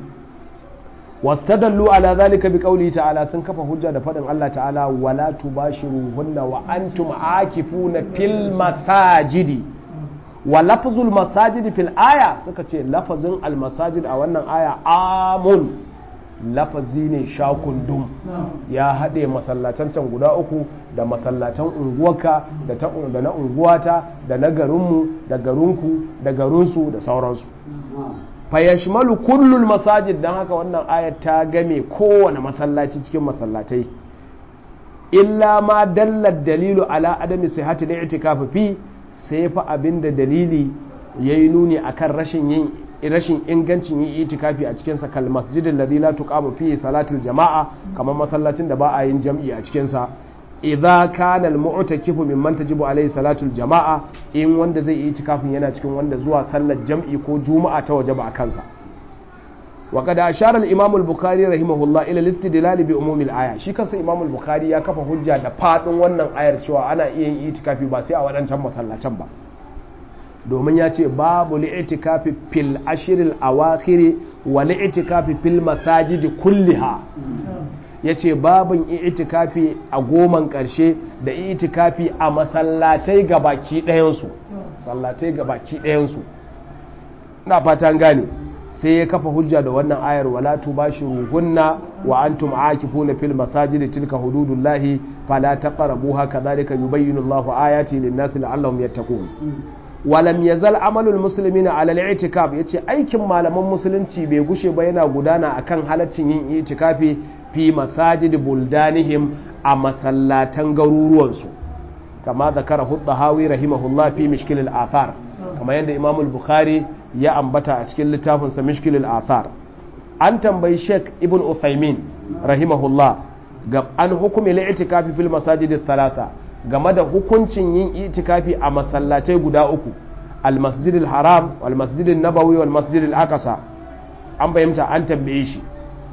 wastadallu ala zalika bi qawli ta'ala sun kafa hujja da fadin Allah ta'ala wala tubashiruhunna wa antum akifuna fil masajidi wa lafzul masajidi fil aya suka ce lafazin al masajid a wannan aya amun lafazi ne shakundum ya haɗe masallatan can guda uku da masallatan unguwarka da na unguwata da na garinmu da garinku da garinsu da sauransu fayashmalu kullul masajid don haka wannan ayat ta game kowane masallaci cikin masallatai illa ma dallar dalilu ala adami sihhati da itikafi fi sai fa abinda dalili yayi nuni akan rashin yin rashin ingancin yin itikafi a cikin sa kal masjidil ladhi la tuqamu fihi salatul jama'a kamar masallacin da ba a yin jam'i a cikin sa idza kana al mu'takifu mimman tajibu alayhi salatul jama'a in wanda zai yi itikafin yana cikin wanda zuwa sallar jam'i ko juma'a ta wajaba a kansa wa qad ashara al imam al bukhari rahimahullah ila al istidlal bi umum al aya shi kansa imam al bukhari ya kafa hujja da fadin wannan ayar cewa ana iya yin itikafi ba sai a wadancan masallacin ba domin ya ce babu li'itikafi fil ashiril awakhiri wa li'itikafi fil masajidi kulliha ya ce babin itikafi a goman ƙarshe da itikafi a masallatai ga baki ɗayansu sallatai ga baki ɗayansu na fatan gane sai ya kafa hujja da wannan ayar wala tubashiruhunna wa antum aakifuna fil masajidi tilka hududullahi fala taqrabuha kadhalika yubayyinu Allahu ayati lin-nasi la'allahum yattaqun walam yazal amalul muslimina ala al-i'tikaf yace aikin malaman musulunci bai gushe ba yana gudana akan halaccin yin itikafi fi masajid buldanihim a masallatan garuruwansu kama zakara huddahawi rahimahullah fi mishkil al-athar kama yadda imam al-bukhari ya ambata a cikin littafinsa mishkil al-athar an tambayi sheikh ibn uthaymin rahimahullah ga an hukumi al-i'tikafi fil masajid thalatha game da hukuncin yin itikafi a masallatai guda uku al-masjid al-haram wal masjid an-nabawi wal masjid al-aqsa an bayyanta an tambaye shi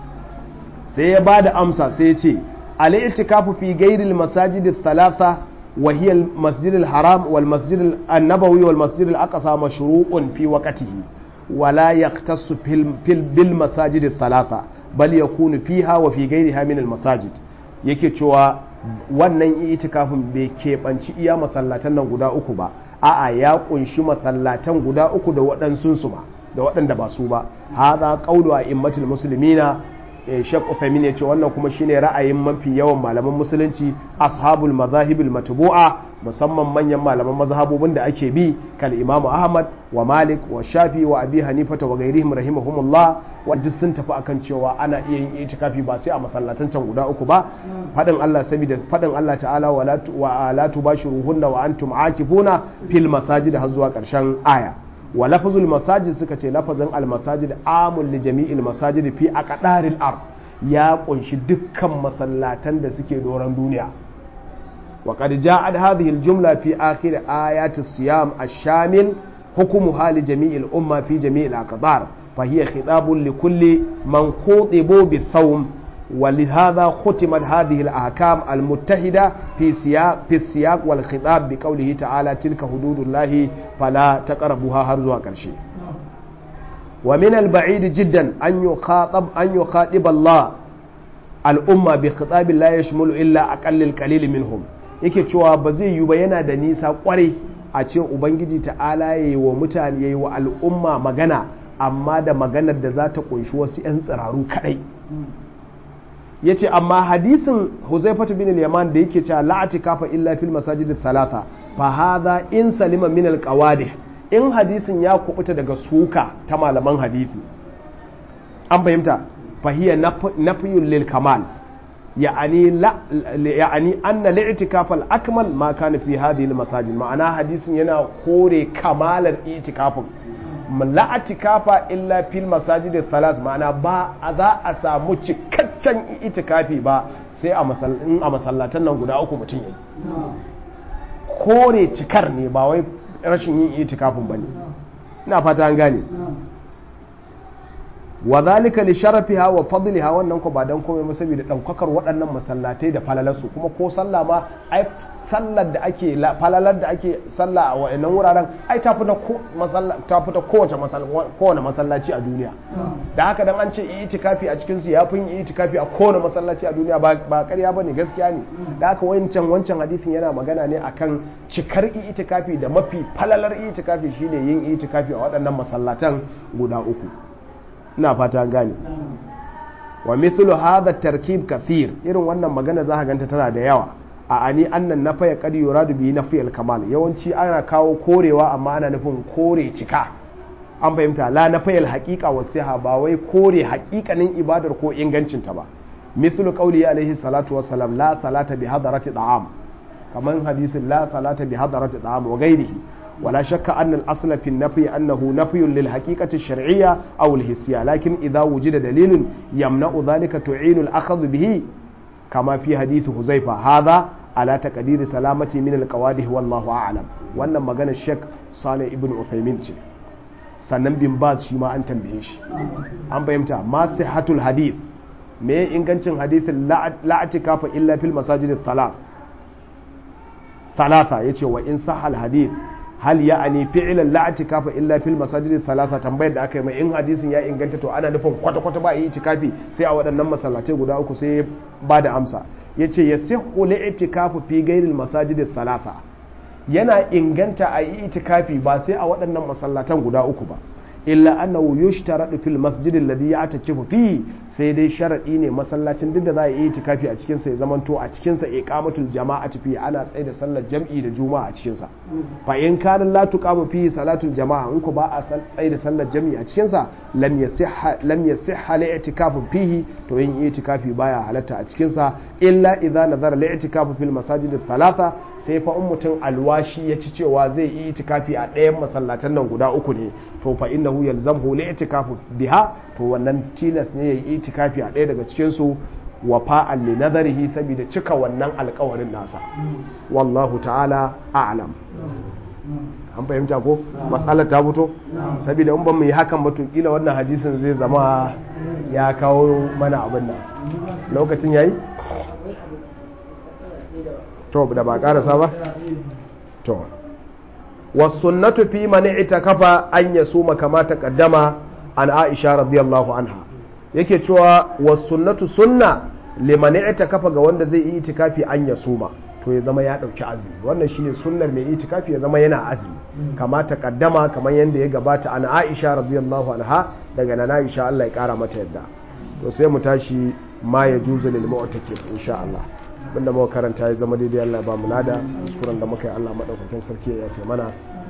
sai ya ba da amsa sai ya ce al-i'tikafu fi ghairi al-masajid al-thalatha wa hiya al-masjid al-haram wal masjid an-nabawi wal masjid al-aqsa mashru'un fi waqtihi wa la yaqtasu fil bil masajid al-thalatha bal yakunu fiha wa fi ghairiha min al-masajid yake cewa wannan itikafin bai keɓanci iya masallatan nan guda uku ba a'a ya kunshi masallatan guda uku da waɗansu su ma da waɗanda ba su ba haza qawlu a immatul muslimina Sheikh Uthaymeen ya ce wannan kuma shine ra'ayin mafi yawan malaman musulunci ashabul mazahibil matbu'a musamman manyan malaman mazhabobin da ake bi kal Imam Ahmad wa Malik wa Shafi wa Abi Hanifa wa ghairihim rahimahumullah wanda sun tafi akan cewa ana iya yin itikafi ba sai a masallatan can guda uku ba fadin Allah saboda fadin Allah ta'ala wa la wa la tubashiruhunna wa antum aakifuna fil masajid har zuwa karshen aya wa lafazul masajid suka ce lafazin almasajid amul li jami'il masajid fi aqdaril ard ya kunshi dukkan masallatan da suke doron duniya wa qad ja'at hadhihi aljumla fi akhir ayati siyam ash-shamil hukmuha li jami'il umma fi jami'il aqdar fa hiya khitabun li kulli man khutibu bis-sawm ولهذا ختمت هذه الأحكام المتحدة في سياق في السياق والخطاب بقوله تعالى تلك حدود الله فلا تقربوها هرزوا كرشي ومن البعيد جدا أن يخاطب أن يخاطب الله الأمة بخطاب لا يشمل إلا أقل القليل منهم yake cewa ba zai yi ba yana da nisa kwarai a ce ubangiji ta'ala ya yi wa mutane ya yi wa al'umma magana amma da maganar da za ta kunshi wasu 'yan tsiraru kadai ya ce amma hadisin huzaifatu bin al-yaman da yake cewa la'ati kafa illa fil masajid thalatha fa hadha in salima min al in hadisin ya kubuta daga suka ta malaman hadisi an fahimta fa hiya nafyun lil kamal ya'ani la ya'ani anna li'tikaf al-akmal ma kana fi hadhihi al-masajid ma'ana hadisin yana kore kamalar itikafin la'atikafa illa fil masajid thalas ma'ana ba za a samu cikakken itikafi ba sai a masallatan nan guda uku mutum yi kore cikar ne ba wai rashin yin itikafin bane ina fata an gane wa zalika li sharafiha wa fadliha wannan ko ba dan komai ba saboda daukakar waɗannan masallatai da falalarsu kuma ko sallah ma ai sallar da ake falalar da ake sallah a wayannan wuraren ai ta fita ko ta fita kowace kowane masallaci a duniya da haka dan an ce itikafi a cikin su yafi yin itikafi a kowane masallaci a duniya ba ba ƙarya bane gaskiya ne da haka wancan wancan hadisin yana magana ne akan cikar itikafi da mafi falalar itikafi shine yin itikafi a waɗannan masallatan guda uku ina fata gane wa mithlu hadha tarkib kathir irin wannan magana za ka ganta tana da yawa a ani annan nafa ya kadi yuradu bi nafi al-kamal yawanci ana kawo korewa amma ana nufin kore cika an fahimta la nafi al-haqiqa wa siha ba wai kore haƙiƙanin ibadar ko ingancin ta ba mithlu qawli alaihi salatu wassalam la salata bi hadarati da'am kaman hadisin la salata bi hadarati da'am wa ghairihi ولا شك أن الأصل في النفي أنه نفي للحقيقة الشرعية أو الحسية لكن إذا وجد دليل يمنع ذلك تعين الأخذ به كما في حديث حذيفة هذا على تقدير سلامة من القواده والله أعلم وأن مغانا الشيخ صالح ابن عثيمين sannan bin baz shi ma an tambaye shi an fahimta ma sihhatul hadith me ingancin hadithin la'atika fa illa fil masajid thalath thalatha yace wa in sahal hadith hal ya ani fi'lan la atikafa illa fil masajid thalatha tambayar da aka yi mai in hadisin ya inganta to ana nufin kwata kwata ba yi itikafi sai a waɗannan masallatai guda uku sai ba da amsa yace yasihhu li itikafu fi ghairil masajid thalatha yana inganta a yi itikafi ba sai a waɗannan masallatan guda uku ba illa annahu yushtaradu fil masjid alladhi ya'takifu fihi sai dai sharadi ne masallacin duk da za a yi itikafi a cikin sa ya zamanto a cikin sa iqamatul jama'ati fi ana tsaye da sallar jam'i da juma'a a cikin sa fa in kana la tuqamu fihi salatul jama'a in ku ba a tsaye da sallar jam'i a cikin sa lam yasihha lam yasihha li'tikafu fihi to yin itikafi baya halatta a cikin sa illa idza nazara li'tikafu fil masajid thalatha sai fa in mutum alwashi ya ci cewa zai yi itikafi a ɗayan masallatan nan guda uku ne to fa innahu yalzamhu li itikafu biha to wannan tilas ne yayi itikafi a ɗaya daga cikin su wa fa'al li nadarihi saboda cika wannan alƙawarin nasa wallahu ta'ala a'lam an fahimta ko matsalar ta fito saboda in ban mu yi hakan ba to kila wannan hadisin zai zama ya kawo mana abin nan lokacin yayi to da ba karasa ba to wasunnatu fi man itakafa an yasuma kama taqaddama an Aisha radiyallahu anha yake cewa wasunnatu sunna liman kafa ga wanda zai yi itikafi an ya suma to ya zama ya dauki azumi wannan shine sunnar mai itikafi ya zama yana azumi kama ta kaddama kamar yanda ya gabata an Aisha radiyallahu anha daga nan Aisha Allah ya kara mata yadda to sai mu tashi ma ya juzu lil mu'takif insha Allah abinda muka karanta ya zama daidai Allah ba mu lada kuskuren da muka yi Allah madaukakin sarki ya yafe mana